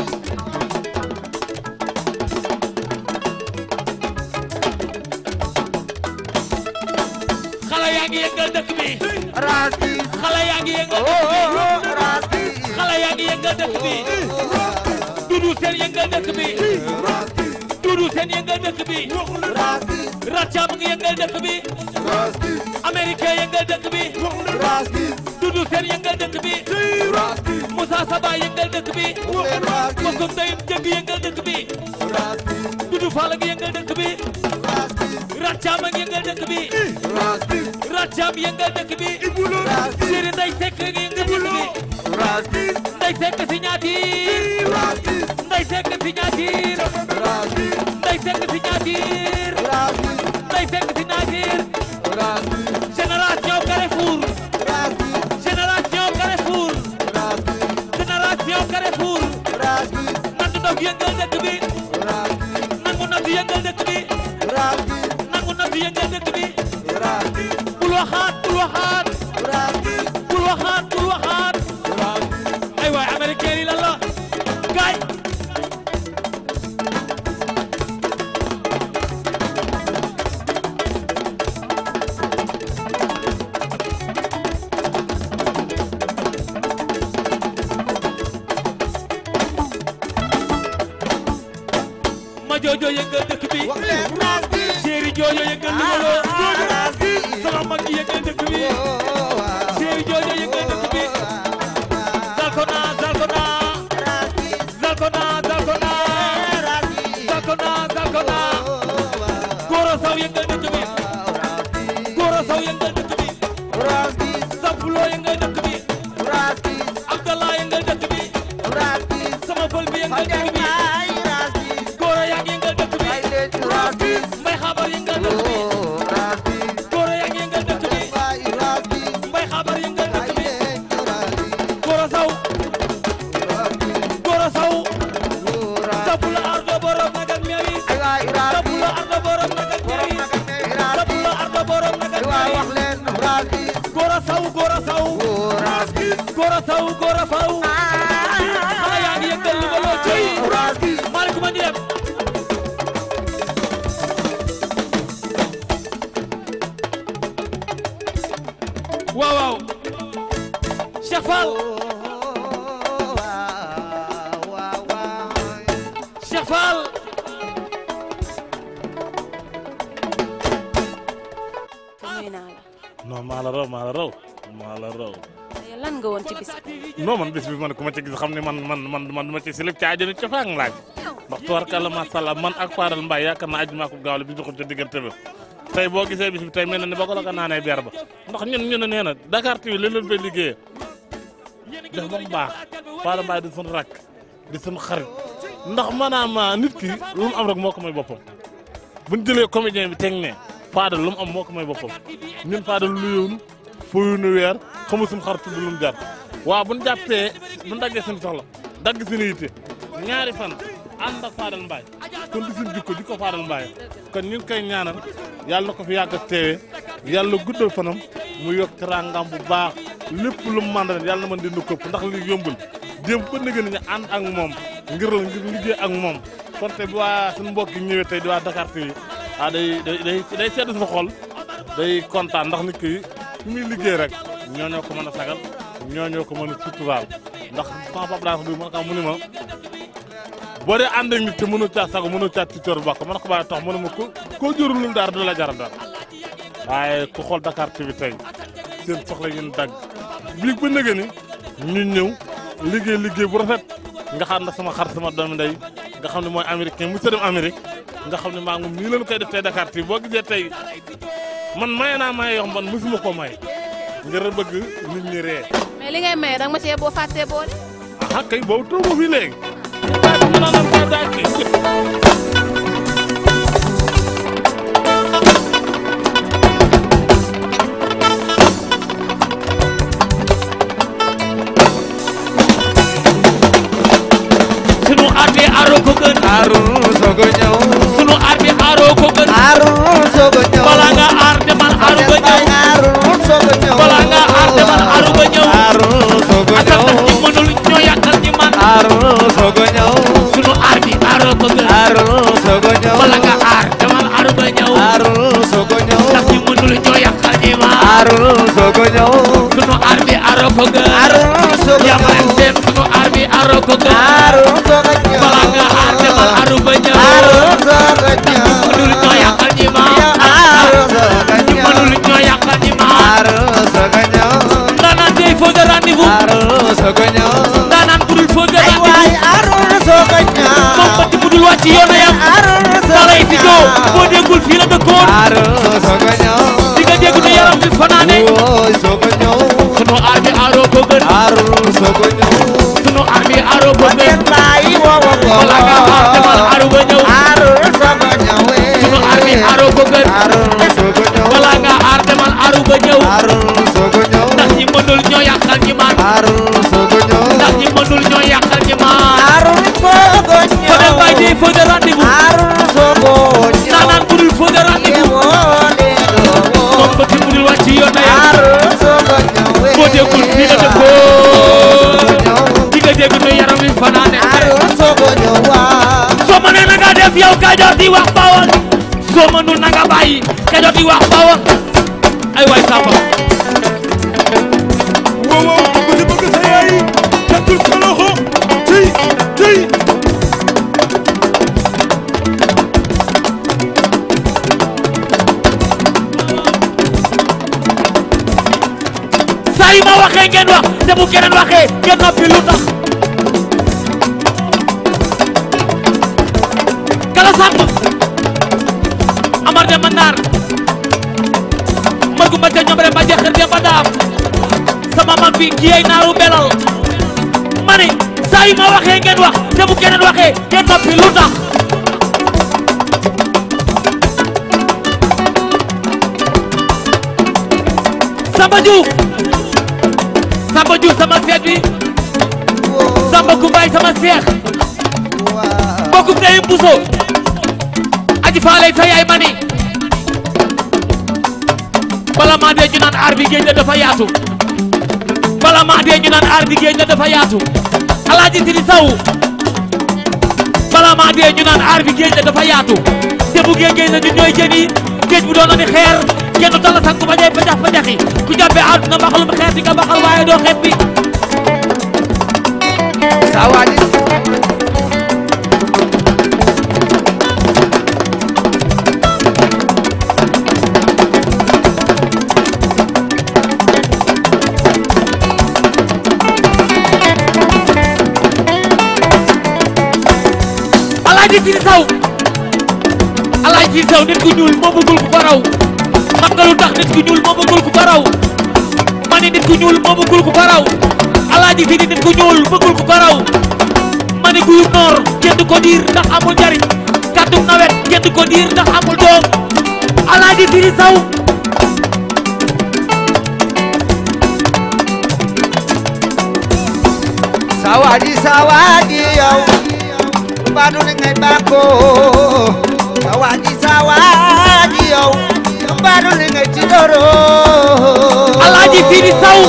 xale yaa ngi yëngal dëkk bi raas bi xale yaa ngi yëngal dëkk bi raas bi xale yaa ngi yëngal dëkk bi dudu seen yëngal dëkk bi dudu seen yëngal dëkk bi raas bi Rathiam ngi yëngal dëkk bi raas bi américain yëngal dëkk bi raas bi dudu seen yëngal dëkk bi raas bi Moussa Saba yëngal dëkk bi raas bi Kokum Dayum Jëgg yëngal dëkk bi raas bi dudu Fall ngi yëngal dëkk bi raas bi Rathiam ngi yëngal dëkk bi raas bi Rathiam yëngal dëkk bi raas bi Sëriñ Ndey Sekk ngi yëngal dëkk bi raas bi Ndey Sekk si ñaatiir raas bi Ndey Sekk si ñaatiir raas bi Ndey Sekk si ñaatiir raas bi Ndey Sekk si ñaatiir raas bi Génération Carrefour raas bi Génération Carrefour raas bi Génération Carrefour raas bi nangu ndox yëngal dëkk bi raas bi nangu ndox yëngal dëkk bi raas bi nangu ndox yëngal dëkk bi raas bi bul waxaat bul waxaat raas bi bul waxaat bul waxaat raas bi ay waay américain yi lan la gaay ma joojo yëngal dëkk bi wax leen raas bi chéri joojo yëngal limaloo raas bi sama mag yi yëngal dëkk bi chéri joojo yëngal dëkk bi zalkona zalkona raas bi zalkona zalkona raas bi zalkona zalkona góoro saw yëngal dëkk bi góoro saw yëngal dëkk bi raas bi sampuloo yëngal dëkk bi raas bi abdallah yëngal dëkk bi raas bi sama pël bi yëngal Fadel dëkk bi Mbaye raas bi góoro yaa ngi yëngal dëkk bi ay leen raas bi mbay xabar yëngal dëkk bi raas bi góoro yaa ngi yëngal dëkk bi Mbaye raas bi mbay xabar yëngal ay dëkk bi leen raas bi góoro saw raas bi góoro saw raas sabula ardo borom nagal meewi ay waay raas bi sabula ardo borom nagal meewi raas bi sabula ardo borom nagal ay waay meewi wax leen raas bi góoro saw góoro saw raas bi góoro saw góoro faw xale yaa ngi yëngal li baloo cey raas bi maaleykum a ngi dem waaw waaw Cheikh Fall Cheikh Fall nuyu naa la non maa la raw maa la raw maa la raw tey lan nga woon ci bis bi non man bis bi man ku ma ci gis xam ne man man man man dama ci silib ci àjjana ca faang laaj ndax tubarkalla macha allah man ak Fadal Mbaye yaakaar naa ajuma ko gaaw la bi doxul ca diggante ba tey boo gisee bis bi tey mel na ni ba ko la ko naanee ber ba ndax ñun ñu ne nee na Dakar TV li leen fay liggéeyee def ba mu baax Fadal Mbaye di suñu rakk di suñu xarit ndax maanaam nit ki lu mu am rek moo ko may boppam buñ jëlee comédien bi teg ne Fadal lu mu am moo ko may boppam ñun Fadal lu yownu fuyunu weer xamu suñu xar tudd lu mu jar waaw bu ñu jàppee bu ñu daggee suñu soxla dagg suñu yitte ñaari fan ànd ak Fadal Mbaye kon di suñu jikko jikko Fadal Mbaye kon ñu ngi koy ñaanal yàlla na ko fi yàgg a teewee yàlla guddal fanam mu yokk teraangam bu baax lépp lu mu mën ren yàlla na mën di nu këpp ndax li yombul démb ba nëgë ni ñu ànd ak moom ngir la ngir liggéey ak moom kon tey bi waa suñu mbokk yi ñëwee tey di waa Dakar TV ah day day day day sedd suñu xol day kontaan ndax nit ki fi muy liggéey rek ñoo ñoo ko mën a sagal ñoo ñoo ko mën a suturaal ndax sama papa daa ko bi man ka mu ni ma boo dee ànd ak nit te mënoo caa sago mënoo caa ci cër bokk man ko bàyyi tax mu ne ma ko koo jërul lu dara du la jaral dara waaye ku xool Dakar TV tey seen soxla yi ñu dagg bii ba nëgë ni ñu ñëw liggéey liggéey bu rafet nga xam ne sama xar sama doomi ndey nga xam ne mooy américain mu sa dem Amérique nga xam ne maa ngi nii leen koy def tey Dakar TV boo gisee tey man maye naa maye yoo xam man mosuma ko may ngir bëgg nit ñi ree mais li ngay maye danga ma cee boo fàttee boole. ah kay boobu toogu fii léegi. ñu naan la daa kii. sunu àndee aro ko gën aaru soog a ñëw Arul sogo ñëw sunu aar bi aaroo ko gën Arul sogo yaa ma leen seen sunu aar bi aaroo ko gën Arul sogo ñëw balaa nga aar demal aaru ba ñëw Arul sogo ñëw mënul ñoo yàqal ñi ma Arul sogo ñëw mënul ñoo yàqal ñi ma Arul sogo ñëw ndaanaan day faux de rendez-vous Arul sogo ñëw ndaanaan bu dul faux de rendez-vous waay Arul sogo ñëw moom bëtt bu dul wàcc yoon a yam dalay fi joo boo déggul fii la dëkkoon Arul sogo ñëw di nga dégg ne yaram bi fanaane Woy sogo ñëw sunu aar bi aaroo ko gën Arul sogo ñëw sunu aar bi aaroo ko gën Baay wo wo wo balaa nga aar demal aaru ba ñëw Arul sogo ñëw sunu aar bi aaroo ko gën Arul sogo ñëw balaa nga aar demal aaru ba ñëw Arul sogo ñëw ndax ñi mënul ñoo yàqal ñi maan Arul sogo ñëw ndax ñi mënul ñoo yàqal ñi maan Arul sogo ñëw Fadel Mbaye day faux de rendez-vous Arul sogo ñëw ndaanaan bu dul faux de rendez-vous moom bëtt bu dul wàcc yoon a yam Arul sogo ñëw boo déggul fii la dëkkoon di nga dégg ne yaram bi fanaane Arul sogo ñëw waa soo mënee na nga def yow Kajoor di wax Bawol soo mënul na nga bàyyi Kajoor di wax Bawol ay waay Samba wow wow ku ci bëgg sa yaay tekkul sa loxo tey tey saa yu ma waxee ngeen wax te bu keneen waxee ngeen noppi lu tax kala sàmm amar de ma naar magu ma ca ñoom rek ma jeexir de ma daam sama mag bi kii ay naaru belal ma ne saa yu ma waxee ngeen wax te bu keneen waxee ngeen noppi lu tax Samba Diouf Samba Diouf sama seet bi Samba Kumbaay sama seex mbokkum ndeyum Buso aji faalay sa yaay mani bala maa dee ñu naan aar bi géej la dafa yaatu bala maa dee ñu naan aar bi géej la dafa yaatu alaaji Sidi Saw bala maa dee ñu naan aar bi géej la dafa yaatu te bu géej géej la ñun ñooy jën yi géej bu doon ni xeer kenn dala sang ba jay pajax pajaxi ku jàppee àdduna mbaxalum xeer di nga mbaxal waaye doo xeet bi sa waaji alaaji Sidi Saw alaaji Sidi Saw nit ku ñuul moo bëggul ku ko raw xam nga lu tax nit ku ñuul moo bëggul ku ko raw ma ne nit ku ñuul moo bëggul ku ko raw alaaji Sidi nit ku ñuul bëggul ku ko raw ma ne guyu noor kenn du ko diir ndax amul njariñ kàddu nawet kenn du ko diir ndax amul doom alaaji Sidi Saw sa waaji sa waaji yow mbaadu li ngay bàkko sa waaji sa waaji yow mbaadu li ngay tidoro alaaji Sidi Saw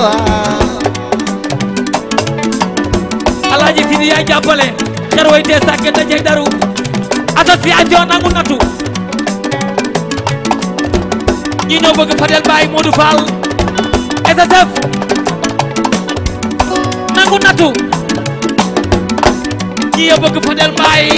alaaji Sidi yaay jàppale xer way tee sàkke da jeg daru association nangu natu ñi ñoo bëgg Fadel Baye Modou Fall SSF nangu natu ñi ñoo bëgg Fadel Baye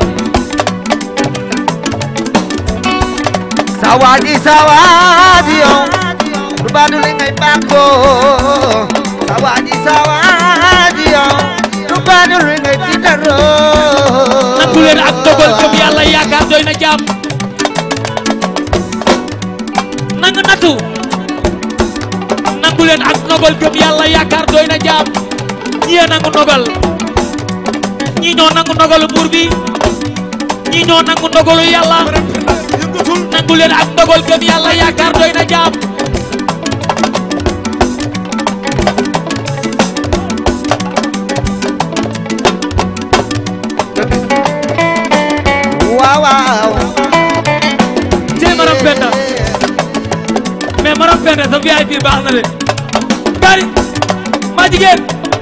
sa waaji sa waaji yow mbaadu li ngay bàkko sa waaji sa waaji yow mbaadu li ngay tidoro nangu leen ak dogal gëm yàlla yaakaar doy na jàmm nangu natu nangu leen ak dogal gëm yàlla yaakaar doy na jàmm ñii nangu dogal ñii ñoo nangu dogalu buur bi ñii ñoo nangu dogalu yàlla nangu leen ak dogal gëm yàlla yaakaar doy na jàmm waaw waaw tey maram penda mais maram penda sa VIP baax na de bari maa jigéen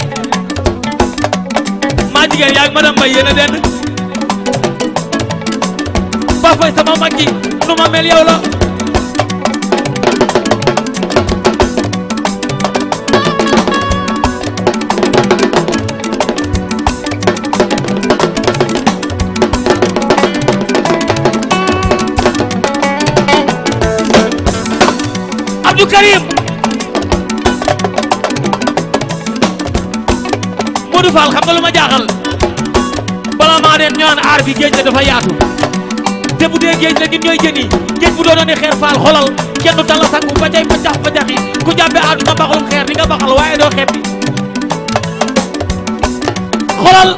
maa jigéen yaa ngi madame Mbaye yéen a dend ba fay sama mag ji nu ma mel yow la Abdou Karim Modou Fall xam nga lu ma jaaxal bala maa dem ñu naan aar bi géej la dafa yaatu te bu dee géej la ñun ñooy jën yi géej bu doonoon ne xeer faal xolal kenn du tala sangu ba cay facax facax yi ku jàppee àdduna baxalum xeer di nga baxal waaye doo xeet bi xolal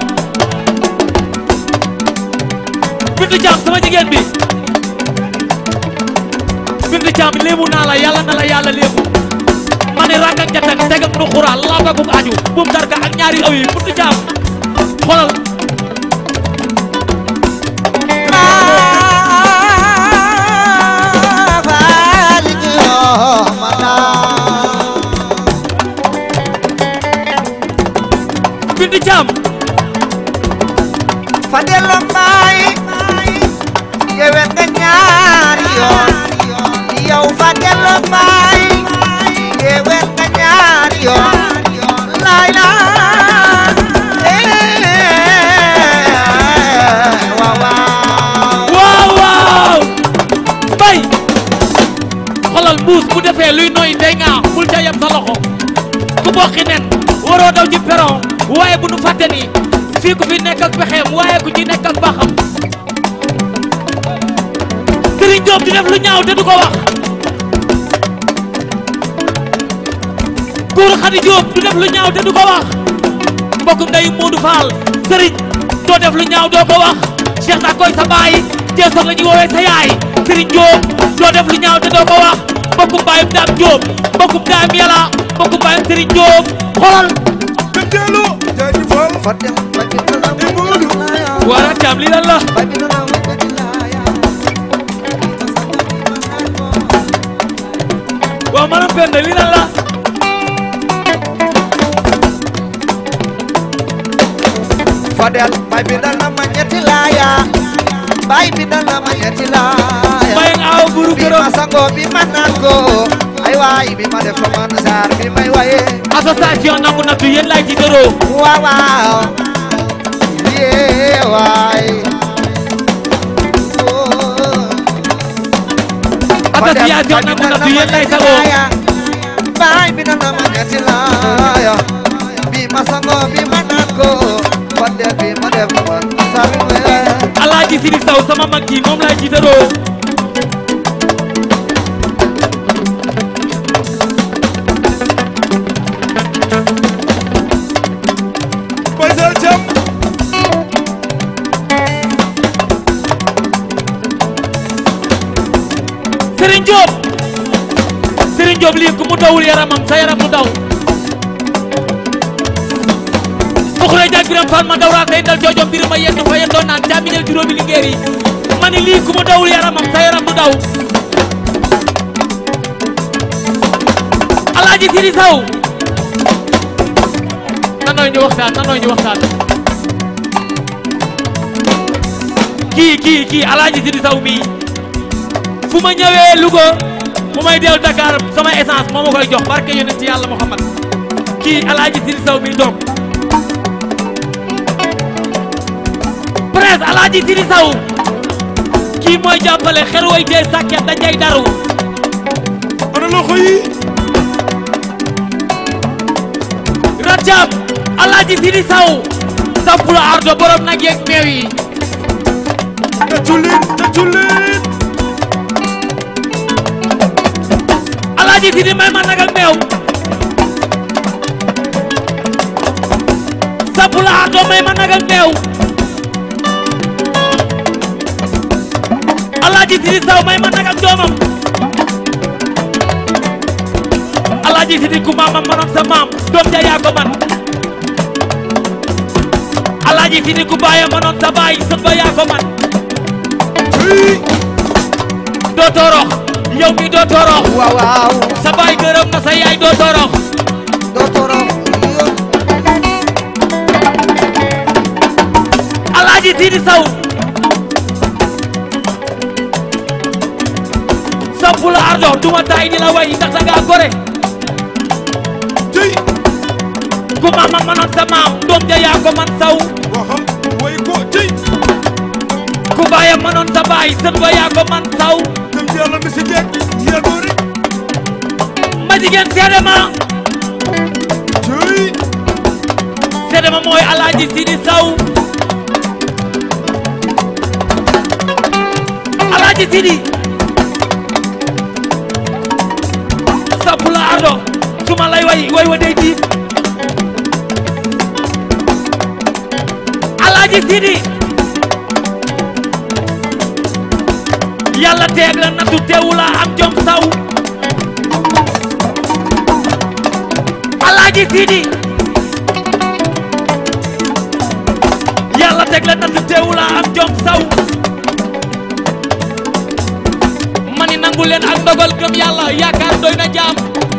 Bintu Caam sama jigéen bi Bintu Caam léemu naa la yàlla na la yàlla léemu ma ne ràkk ak jatang tegam nu xuraa laabagum aju bum darka ak ñaari aw yi Bintu Caam xolal Bintu Caam Fadelo Mbaay yewen nga ñaari yoon yow Fadelo Mbaay yewen nga ñaari yoon laay la waaw waaw waaw bay xolal mbuus bu defee luy noy day nga bul ca yem sa loxo ku bokki nen waroo daw ci peron waaye bu nu fàtte ni fii ku fi nekk ak pexeem waaye ku ci nekk ak baaxam Serigne Diop di def lu ñaaw te du ko wax Kour Khady Diop du def lu ñaaw te du ko wax mbokkum ndeyu Modou Fall Serigne doo def lu ñaaw doo ko wax Cheikh naa koy sa baay jeesoog la ñuy woowee sa yaay Serigne Diop doo def lu ñaaw te doo ko wax mbokkum baayum Dame Diop mbokkum Dame Yàlla mbokkum baayum Serigne Diop xoolal wara caam lii lan la waaw maanaam Penda lii lan la Fadel bay bi dal na ma ñetti laaya bay bi dal na ma ñetti laaya bay aw buru bi ma sango bi ma naan ko ay waay bi ma def man saar bi may waye association nangu nattu yéen laay ci dëroo waaw waaw yee waay association nangu nattu yéen laay sagoo bay bi dal na ma ñetti laaya bi ma sango bi ma naan ko Fadel bi ma def man saar bi may waye Alaaji Sidi Saw sama mag ji moom laay ci dëroo Baysal Thiam Serigne Diop Serigne Diop lii ku mu dawul yaramam sa yaram mu daw Buxure jag biram fan ma dawraa say dal joojom biram ma yenn fa yendoon naan caaminel juróomi lingeer yi ma ni lii ku mu dawul yaramam sa yaram mu daw Alaaji Sidi Saw nanooy ñu waxtaan nanooy ñu waxtaan kii kii kii Alaaji Sidi Saw mii fu ma ñëwee Louga bu may dellu Dakar sama essence moo ma koy jox barke yonent ci yàlla Muhammad kii Alaaji Sidi Saw mi toog presse Alaaji Sidi Saw kii mooy jàppale xer way tee sàkket da jay daru ana loxo yi Rathiam Alaaji Sidi Saw sampul ardo borom nag yeeg meew yi tëccu leen tëccu leen Alaaji Sidi may ma nag ak meew sampul ardo may ma nag ak meew Alaaji Sidi Saw may ma nag ak doomam Alaaji Sidi ku maamam manoon sa maam doom ja yaa ko man Alaaji Sidi ku baayam manoon sa baay sët ba yaa ko man doo toorox yow mi doo toorox waaw waaw sa baay gërëm na sa yaay doo toorox doo toorox Alaaji Sidi Saw sampu la ardo duma tay di la way ndax da ngaa gore ku maamam manoon sa maam doom ja yaa ko man saw waxal way ko tey ku baayam manoon sa baay sët ba yaa ko man saw dem yàlla mi si jeeg yaa ko rek jigéen seede ma seede ma mooy alaaji Sidi Saw alaaji Sidi sapp la ardo su ma lay way way wa day diib alaaji Sidi yàlla teeg la nattu teewu la am jom saw alaaji Sidi yàlla teg la nattu teewu la am jom saw mani nangu leen ak ndogal gëm yàlla yaakaar doy na jaam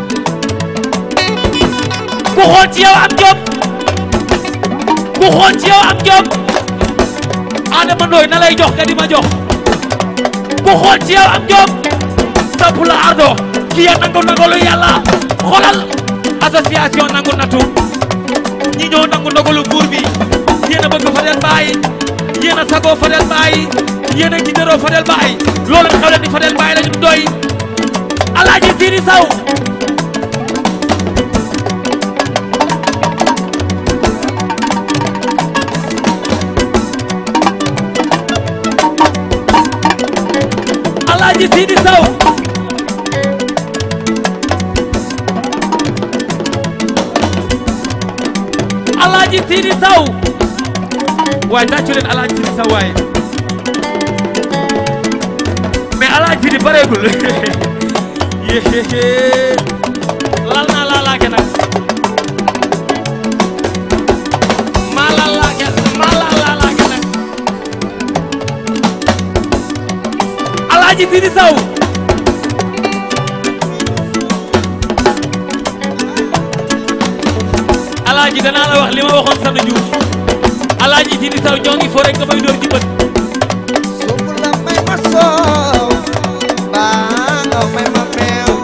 ku xool ci yow am jom ku xool ci yow am jom Adama Ndoy na lay jox nga di ma jox ku xool ci yow am jom sapp la ardo ki ya nangu ndogalu yàlla xoolal association nangu natu ñi ñoo nangu ndogalu buur bi yéen a bëgg Fadel Baye yéen a sagoo Fadel Baye yéen a gitaroo Fadel Baye loolu xew leen di Fadel Baye lañu doy Alaaji Sidi Saw Alaaji Sidi Saw Alaaji Sidi Saw waaye tàccu leen Alaaji Sidi Saw waaye mais Alaaji Sidi pareegul yéé lal naa laa laake nag maa lal laake maa lal laa laake nag Alaaji Sidi Saw Alaaji danaa la wax li ma waxoon Sanu Diouf Alaaji Sidi Saw ñoo ngi fo rek nga may door ci bët may ma soow baa nga may ma meew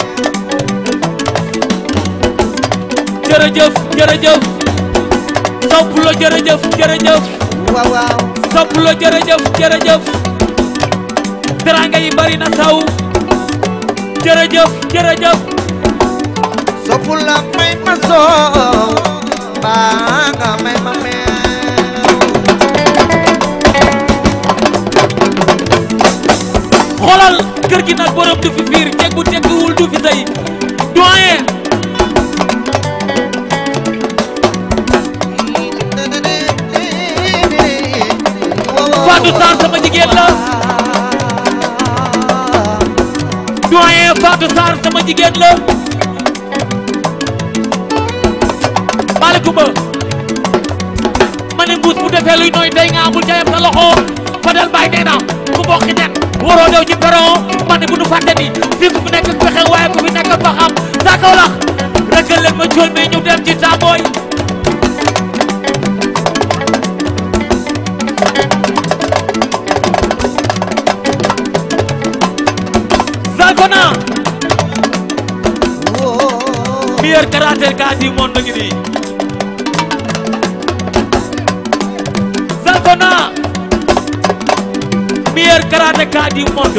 jërëjëf jërëjëf sopp la jërëjëf jërëjëf waaw waaw sopp la jërëjëf jërëjëf teranga yi bari na saw jërëjëf jërëjëf sopp la may ma soow baa nga may ma meew xoolal kër gi nag borom du fi fiir jeg bu tegguwul du fi sëy doyen Fatou Sarr sama jigéen la doyen Fatou Sarr sama jigéen la maaleykum ma ne mbuus bu defee luy nooy day nga amul jayam sa loxo Fadel Baye nee na ku bokki nen waroo dew ci peron ma ne bu nu fàtte ni fii ku fi nekk ak pexe waaye ku fi nekk ak baxam saa kaw lax rëkkal leen ma cool mais ñu dem ci tàmbooy Zalfana meilleur karatéka du monde ngi nii Zalfana meilleur karatéka du monde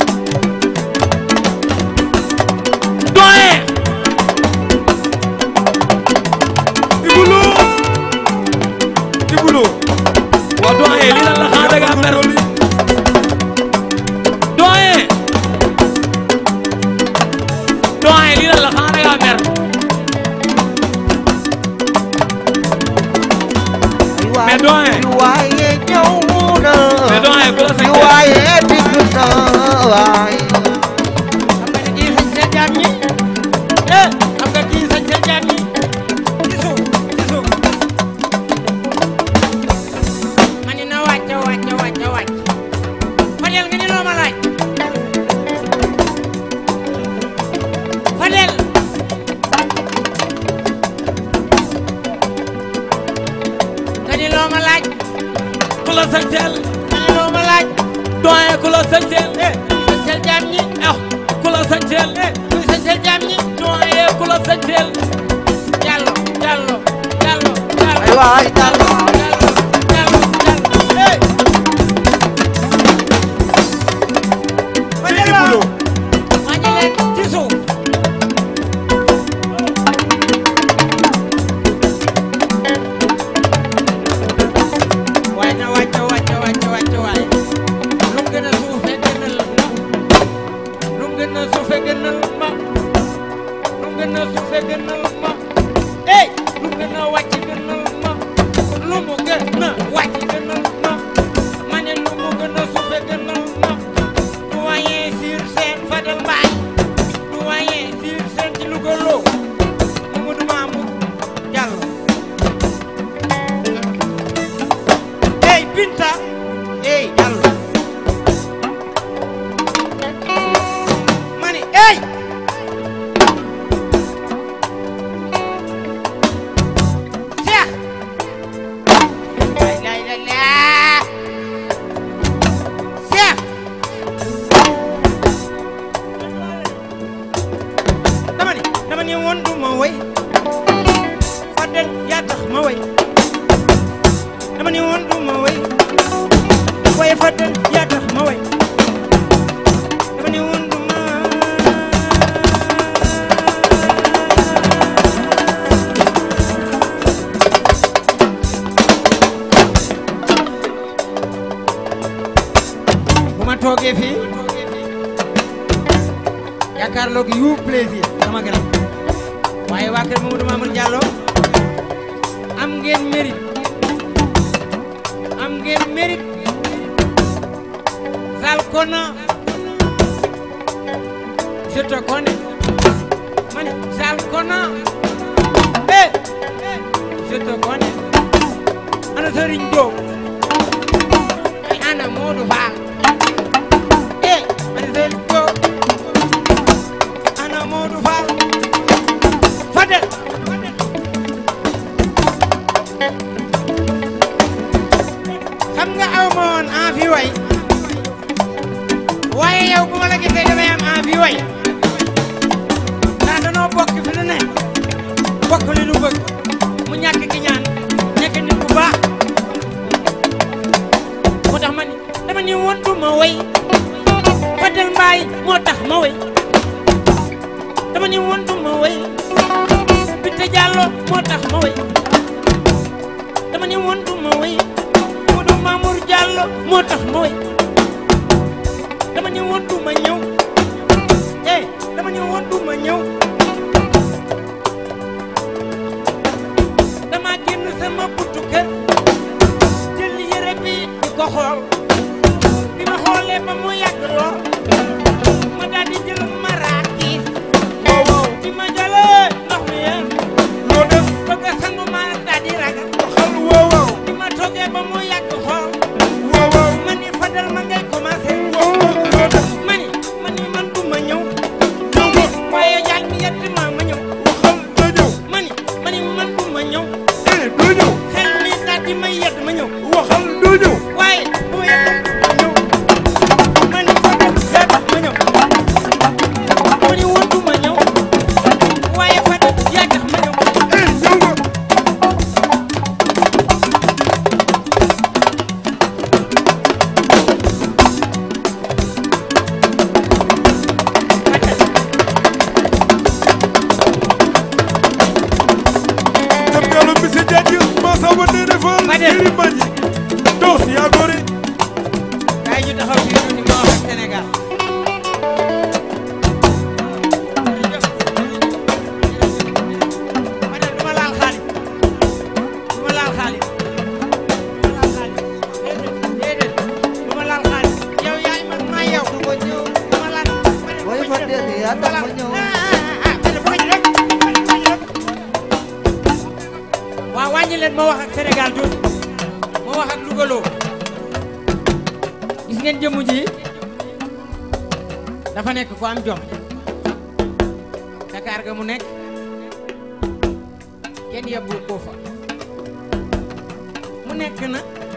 doyen Ibulu Ibulu waa doyen li lan la xaa daga mer doyen doyen li lan la xaa daga mer mais doyen waaye ñëw na mais doyen ku la sañ waaye digg na waay kii sañ seen jaam ñi eh xam nga kii sañ seen jaam ñi ci suuf ci suuf ma ni na wàcc gën a suufe gënal ma lu gën a suufe gënal ma ey lu gën a wàcc gënal ma lu mu gën a wàcc gënal ma ma ne lu mu gën a suufe gënal ma doyen sur scène Fadel Mbaye doyen sur scène ci Louga loo Mamadou Mamour Diallo ey Binta ey Diallo ma ne ey Cheikh lay lay lay laa Cheikh dama ni dama ni woon du ma woy Fadel yaa tax ma woy dama ni woon du ma woy waaye Fadel yaa tax ma woy dama ni woon du ma bu ma toogee fii jàkkaarloog yu plaisir sama grand waaye waa kër Mamadou Mamour Diallo am ngeen mérite am ngeen mérite Zal Kona je te connais ma ne Zal Kona eh je te connais ana Serigne Diop ay ana Modou Fall eh ana Serigne Diop ana Modou Fall Fadel xam nga aw ma woon envie way waaye yow bu ma la gisee damay am envie way ndax danoo bokk fi lu ne bokk li nu bëgg mu ñàkk ki ñaan nekk nit bu baax moo tax ma ni dama ni woon du ma way Fadel Mbaye moo tax ma way dama ni woon du ma way Binta Diallo moo tax ma way dama ni woon du ma way Modou Mamour Diallo moo tax ma way dama ni woon du ma ñëw eh dama ni woon du ma ñëw dama génn sama buntu kër jël yére bi di ko xool bi ma xoolee ba mu yàgg lool ma daal di jël maraakiis wow wow bi ma jëlee ndox mi yéen loo def bëgg a sangu ma daal di ragal xool wow wow bi ma toogee ba mu yàgg xool wow wow ma ni Fadel ma ngay commencé wow wow loo def ma ni ma ni man du ma ñëw waaye jaal mi yett ma ma ñëw waxal doo ñëw ma ni ma ni man du ma ñëw eh doo ñëw xel mi daal di may yett ma ñëw waxal doo ñëw waaye bu ma yett ma ñëw ma ni Fadel yaa tax ma ñëw ma ni woon du ma ñëw waaye Fadel yaa tax ma ñëw eh ñëw nga Jam Gallo Monsieur Diagne Massamba Ndéné Fall Yéri Mbagnick Dos yaa gore kaay ñu taxaw fii ñu ni ma wax ak Sénégal ma ne du ma laal xaalis du ma laal xaalis du ma laal xaalis déedéet du ma laal xaalis yow yaay man maa yow du ma ñëw du ma laal Boy Fadel yaa tax ma ñëw waaw wàññi leen ma wax ak Sénégal tuuti ma wax ak Louga loo gis ngeen jëmm ji dafa nekk ku am jom Dakar ga mu nekk kenn yebbu ko fa mu nekk na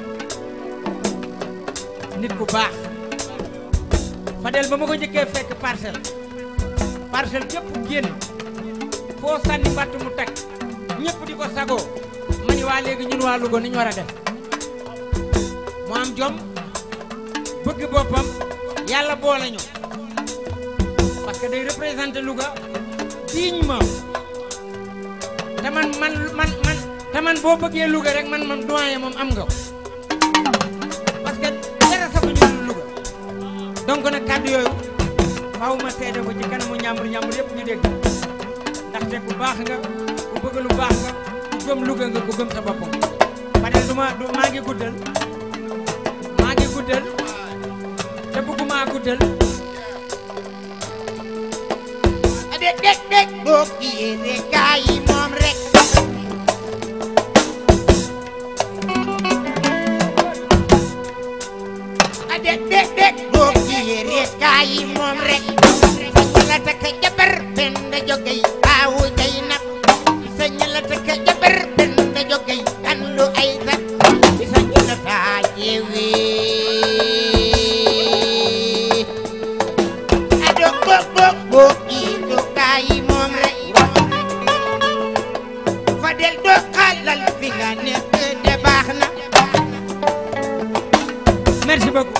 nit ku baax Fadel ba ma ko njëkkee fekk parcelle parcelle képp génn foo sànni batt mu teg ñëpp di ko sagoo ma ni waa léegi ñun waa Louga ni ñu war a def mu am jom bëgg boppam yàlla boole ñu parce que day représenter Louga dignement te man man man man te man boo bëggee Louga rek man man doyen moom am nga ko parce que dara safu ñu Louga donc nag kàddu yooyu faaw ma seede ko ci kanamu ñàmbur ñàmbur yëpp ñu dégg ndaxte ku baax nga ku bëgg lu baax nga ku gëm Louga nga ku gëm sa bopp Fadel du ma du maa ngi guddal maa ngi guddal te bëgguma guddal dég dég dég boo kiyee ne gaa yi moom rek a dég dég dég boo kiyee ne gaa yi moom rek sañ la takk jabar benn jogay baawu jay nag sañ la takk jabar benn jogay kan lu ay tat sañ la taa yeewee ado bok bok bok itu kayi moom rek Fadel doo xaalal fi nga nekk de baax na merci beaucoup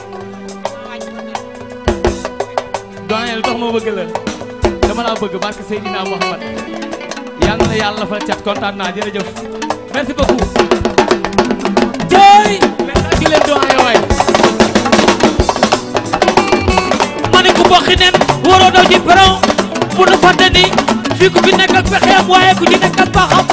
dooneel tax ma bëgg la dama laa bëgg barke Seydina Mouhamad yal na yàlla fa cat kontaan naa jërëjëf merci beaucoup jooy merci ci leen dooneel waay ma ne ku bokki nen waroo daw ci peron bu nu fàtte ni fii ku fi nekk ak pexeem waaye ku ci nekk ak baaxam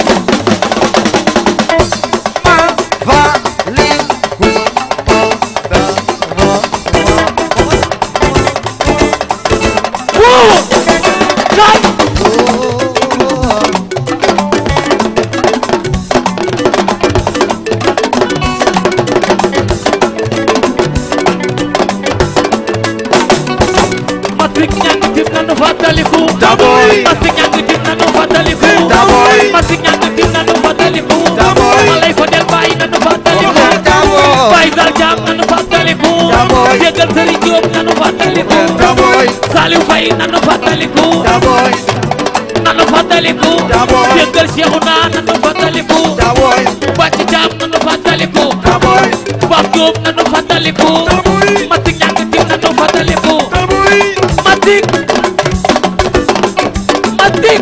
Masik ñang tim nanu fàttaliku Daboy. Masik ñang tim nanu fàttaliku Daboy. Masik ñang tim nanu fàttaliku Daboy. Malay fa del bàyyi nanu fàttaliku Daboy. Baye Sall Jaam nanu fàttaliku Daboy. Jégal Sëriñ Jóob nanu fàttaliku Daboy. Saliou Faye nanu fàttaliku Daboy. nanu fàttaliku Daboy. Jégal Cheikhouna nanu fàttaliku Daboy. Bàcc Jaam nanu fàttaliku Daboy. Pape Jóob nanu fàttaliku Masik ñang tim nanu fàttaliku Masik Masik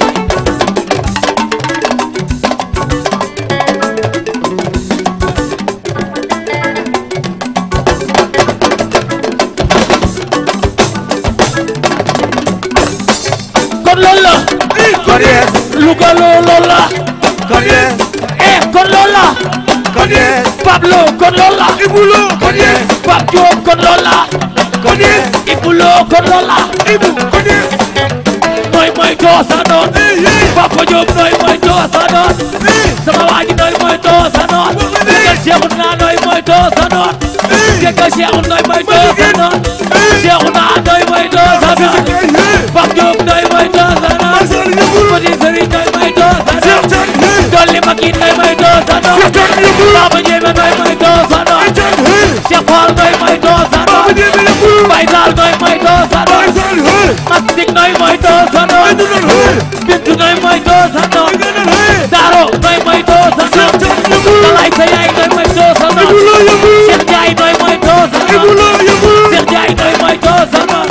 kon loolu la kon yes Louga loolu la kon yes eh kon loolu la kon yes Pablo kon loolu la Ibulo kon yes Pape Diop kon loolu la kon yes Ibulo kon loolu la Ibu kon yes nooy mooy too sa noon Papa Diop nooy mooy too sa noon sama waa ji nooy mooy too sa noon Jégal Cheikhouna nooy mooy too sa noon Jégal Cheikhouna nooy mooy too sa noon Cheikhouna nooy mooy too sa noon Pape Diop nooy mooy too sa noon Petit Serigne nooy mooy too sa noon Dolli Makin nooy mooy too sa noon Baba Ndiémé nooy mooy too sa noon Cheikh Fall nooy mooy too sa noon Baye Sall nooy mooy too sa noon Mastik nooy mooy too sa noon Bintu nooy mooy too sa noon Daro nooy mooy too sa noon Dalay sa yaay nooy mooy too sa noon Cheikh Ndiaye nooy mooy too sa noon Cheikh Ndiaye nooy mooy too sa noon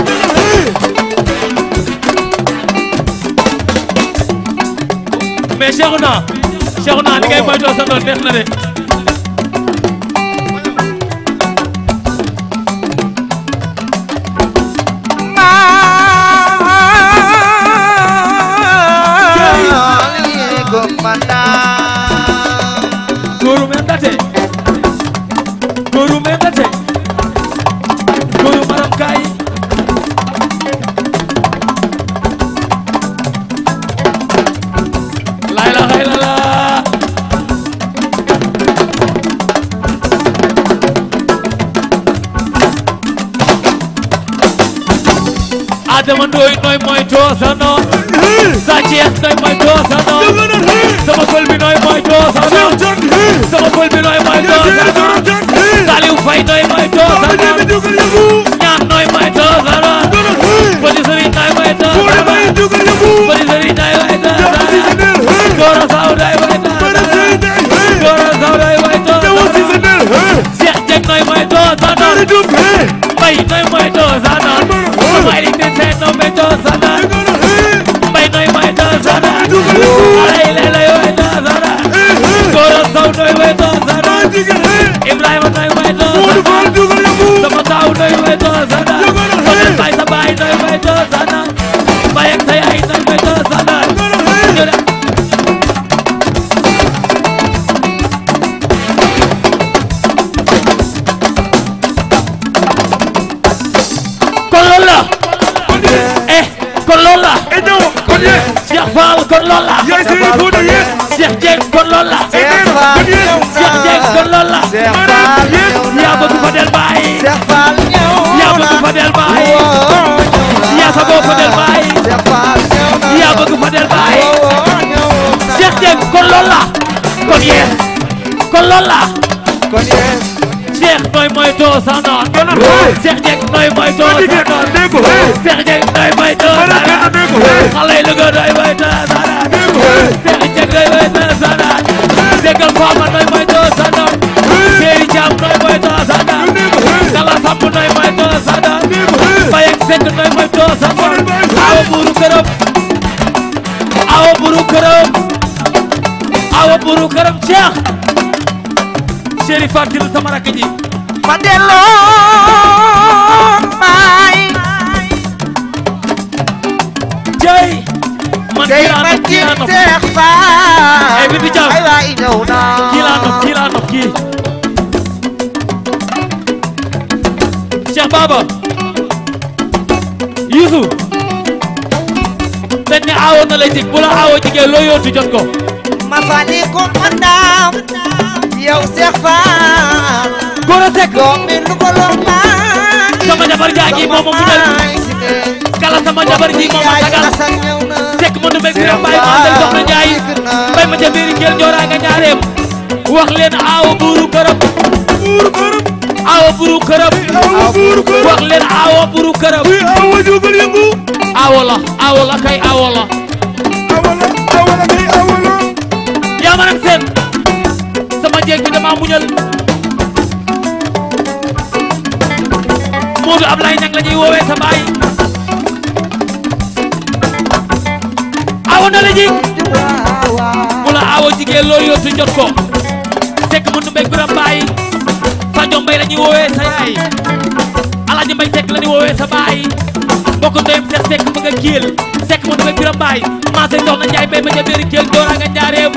mais Cheikhouna Cheikhouna li ngay mooy too sa noon neex na de Guru mendate Guru mendate Guru maram kai La ilaha illallah Adama Ndoy nooy mooy toosa noon Sa Thiès nooy mooy toosa noon sama pël bi nooy mooy toosa noon sama pël bi nooy mooy toosa noon Saliou Faye nooy mooy toosa noon ñaan nooy mooy toosa noon Petit Serigne nooy mooy toosa noon Petit Serigne nooy mooy toosa noon Gora Sow nooy mooy toosa noon Gora Sow nooy mooy toosa noon Cheikh Dieng nooy mooy toosa noon Mbaye nooy mooy toosa noon Mbaye li te seen nooy mooy toosa noon Mbaye nooy mooy toosa noon Alay lay lay mooy toosa noon Gora Sow nooy mooy toosa noon Ibrahima nooy mooy toosa noon sama taaw nooy mooy toosa noon Fadel Baye sa moytu sa noon Mbaye ak sa yaay nooy moytu sa noon ñu dem kon loolu la eh kon loolu la Cheikh Fall kon loolu la Cheikh Dieng kon loolu la Cheikh Dieng kon loolu la yaa bëgg Fadel Baye yaa bëgg Fadel Baye yaa saboo Fadel Baye yaa bëgg Fadel Baye Cheikh Dieng kon loolu la kon yees kon loolu la kon yees Cheikh nooy moytu sa noon Cheikh Dieng nooy moytu sa noon Cheikh Dieng nooy moytu sa noon xale yi Louga nooy moytu sa noon Cheikh Dieng nooy moytu sa noon Déggal Fama nooy moytu sa noon Séri Thiam nooy moytu sa noon Kala Samb nooy moytu sa noon Mbaye ak Seck nooy moytu sa noon awa buru këram awa buru këram awa buru këram Cheikh Chéri Fatil sama rakk ji ma delloo maay jey man day kii laa ma nopp kii laa nopp Seex Faal ay Bibi Thiam ay waay ñëw na kii laa nopp kii laa nopp kii Cheikh Baba Youssou dañ ne aawo na la jig bu la aawo jigee loo yóotu jot ko ma fali ko mandaam yow Seex Faal Gora Seck doom bi lu ko loo maa sama jabar jaa ngi moom mu del kala sama jabar ji moom ma sagal Seck ma nu mbég bi rek bàyyi ma del soxna Njaay bay ma ca biir ngeel joraa nga ñaareem wax leen aawo buuru këram buuru këram aawo buuru këram wax leen aawo buuru këram aawo jógal yëngu aawo la aawo la kay aawo la aawo la aawo la kay aawo la yaa ma nag seen sama jeeg bi dama muñal Moodu Ablaye Ñang la ñuy woowee sa baay awo na la jig mu la awo jigéen loo yóotu jot ko sekk mu numbeeg biram baay Sadio Mbay la ñuy woowee sa yaay Alaaji Mbay sekk la ñuy woowee sa baay mbokk ndoyam seex sekk bëgg a kiil sekk mu numbeeg biram baay maasay soxna Njaay mbay ma ca biir kiil doora nga njaareem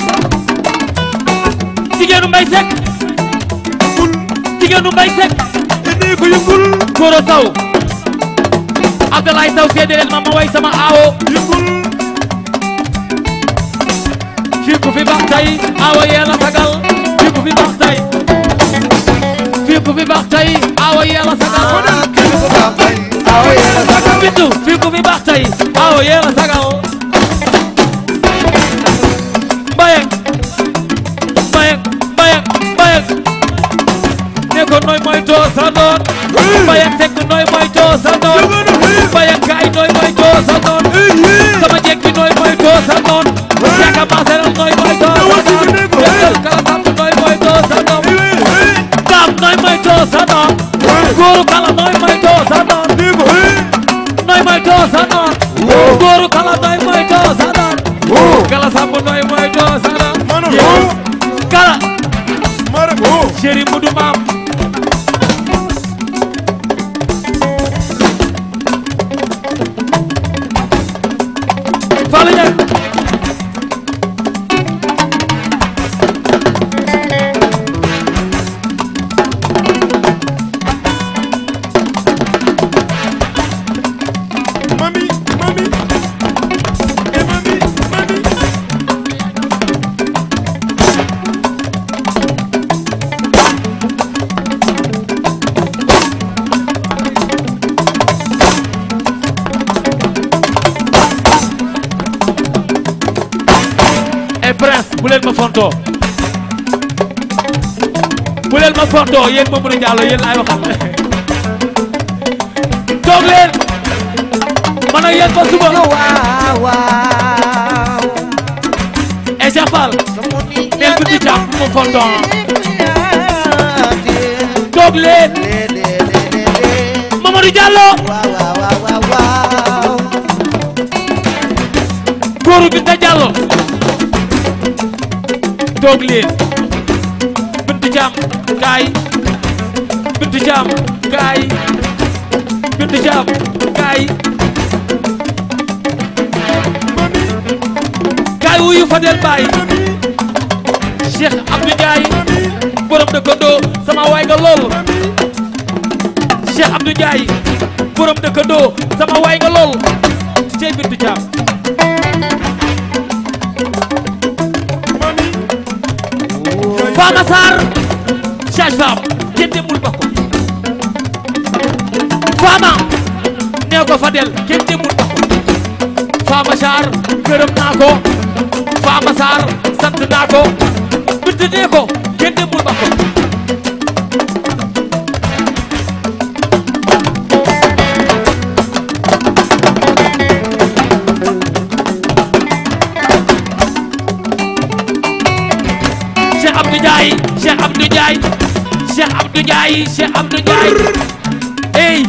jigéenu Mbay sekk jigéenu Mbay sekk indi ko yëngul Goro Saw Abdoulaye Saw seede leen ma ma way sama aawo yëngul fii ku fi baax tey aawo yeela sagal fii ku fi baax tey fii ku fi baax tey aawo yeela sagal bintu fii ku fi baax tey aawo yeela sagal mbayang mbayang mbayang mbayang ne ko nooy mooy too sa noon mbayang sekk nooy mooy too sa noon mbayang kaay nooy mooy too sa noon sama jekki nooy mooy too sa noon yaaka maaseral nooy mooy too sa noon yëngal kala samp nooy mooy too sa noon daam nooy mooy too sa noon góoru kala nooy mooy too sa noon nooy mooy too sa noon góoru kala nooy mooy too sa noon kala samp nooy mooy too sa noon kala chéri mudu maam Fallou Ndiaye Mami, mami, eh mami, mami. et prince bu leen ma fontoo bu leen ma fontoo yéen Mamadou Diallo yéen laay waxal toog leen man ak yéen ba suba et Cheikh Fall neel bi di càmm bu ma fontoo toog leen Mamadou Diallo góoru bi ta Diallo toog leen Bintu Caam kaay Bintu Caam kaay Bintu Caam kaay kaay wuyu Fadel Baye Cheikh Abdou Ndiaye borom dëkkandoo sama waay nga lool Cheikh Abdou Ndiaye borom dëkkandoo sama waay nga lool cey bintu Thiam Fama Sarr sage-femme kenn demul ba ko Fama nee ko Fadel kenn demul ba ko Fama Sarr gërëm naa ko Fama Sarr sant naa ko bintu nee ko kenn demul ba ko Cheikh Abdou Ndiaye Cheikh Abdou Ndiaye Cheikh Abdou Ndiaye Cheikh Abdou Ndiaye ey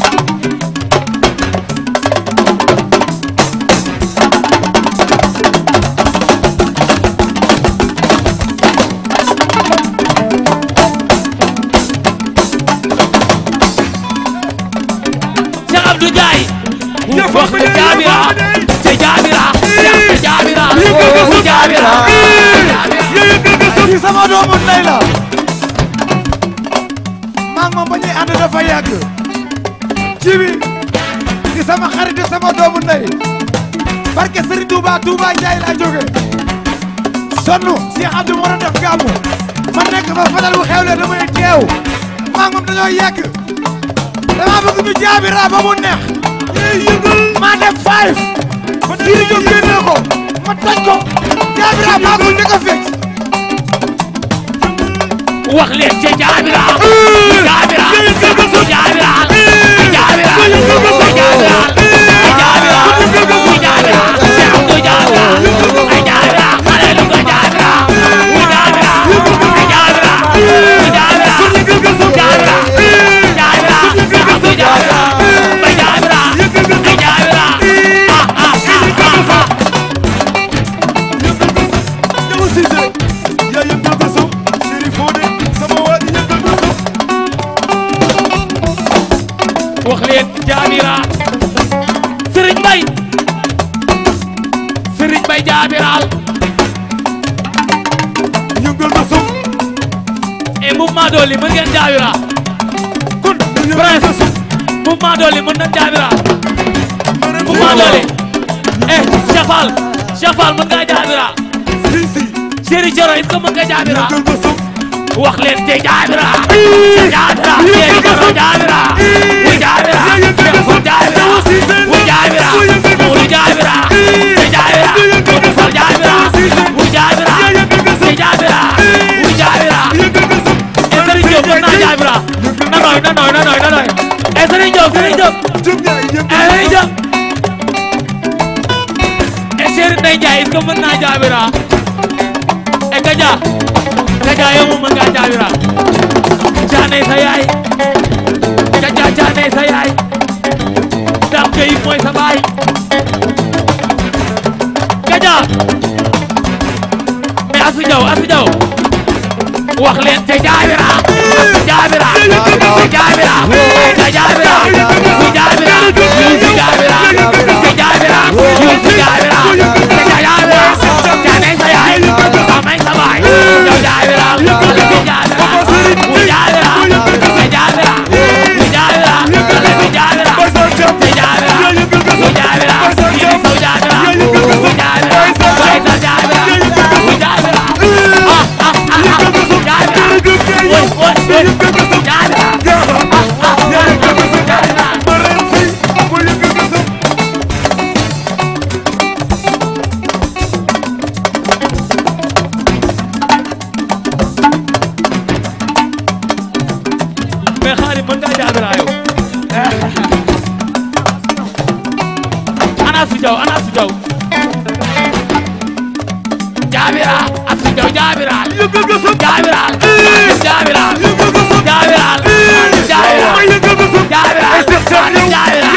Cheikh Abdou Ndiaye wax nga jaabira te jaabira te jaabira te jaabira kii sama doomu ndey la maa ngi moom ba ñuy ànd dafa yàgg ci bi di sama xarit di sama doomu ndey barke Serigne Touba Touba Ndiaye laa jóge sonn Cheikh Abdou moo doon def gàmmu ma nekk fa fadal bu xewle damay teew maa ngi moom dañoo yàgg dama bëgg ñu jaabira ba mu neex maa def five ma diiri jóg génne ko ma toj ko jaabira maa ko njëkk a fecc wax leen ca jaabira jaabira jaabira jaabira jaabira jaabira jaabira Cheikh Abdou jaabira ay jaabira xale lu ko jaabira wu jaabira ay jaabira wu jaabira jaabira jaabira Cheikh Abdou jaabira ay jaabira ay jaabira ah ah ah ah Jamu Cissé yaa yëngal ko suuf Chérif Fodé sama waa ji yëngal ko suuf wax leen jaabira Serigne Mbaye Serigne Mbaye jaabiral yëngal ko suuf e mouvement dooli mën ngeen jaabira kun prince mouvement dooli mën nañ jaabira mouvement dooli eh Chafal Chafal mën nga jaabira si si Chéri Joro est-ce que mën nga jaabira wax leen te jaabira jaabira Chéri Joro jaabira wu jaabira wu jaabira wu jaabira wu jaabira te jaabira wu fal jaabira wu jaabira te jaabira wu jaabira e Serigne Diop mën naa jaabira na nooy na nooy na nooy na nooy e Serigne Diop Serigne Diop e Serigne Diop e Chéri Ndeye Ndiaye est-ce que mën naa jaabira e Kaja Kaja yow moom mën ngaa jaabira caanay sa yaay Kaja caanay sa yaay Dame Gueye mooy sa baay Kaja mais Asu Jaw Asu Jaw wax leen te jaabira jaabira jaabira te jaabira ku jaabira ku jaabira te jaabira ku jaabira te jaabira caanay sa yaay amay sa baay yow jaabira te jaabira ku jaabira te jaabira ku jaabira te jaabira te jaabira ku jaabira yéen saw jaabira ku jaabira way sa jaabira ku jaabira ah ah ah jaabira woy woy woy jaabira ah ah jaabira mais xaalis mën ngaa jaabira yow ana su jaw ana su jaw jaabira ak su jaw jaabira jaabira jaabira jaabira jaabira jaabira jaabira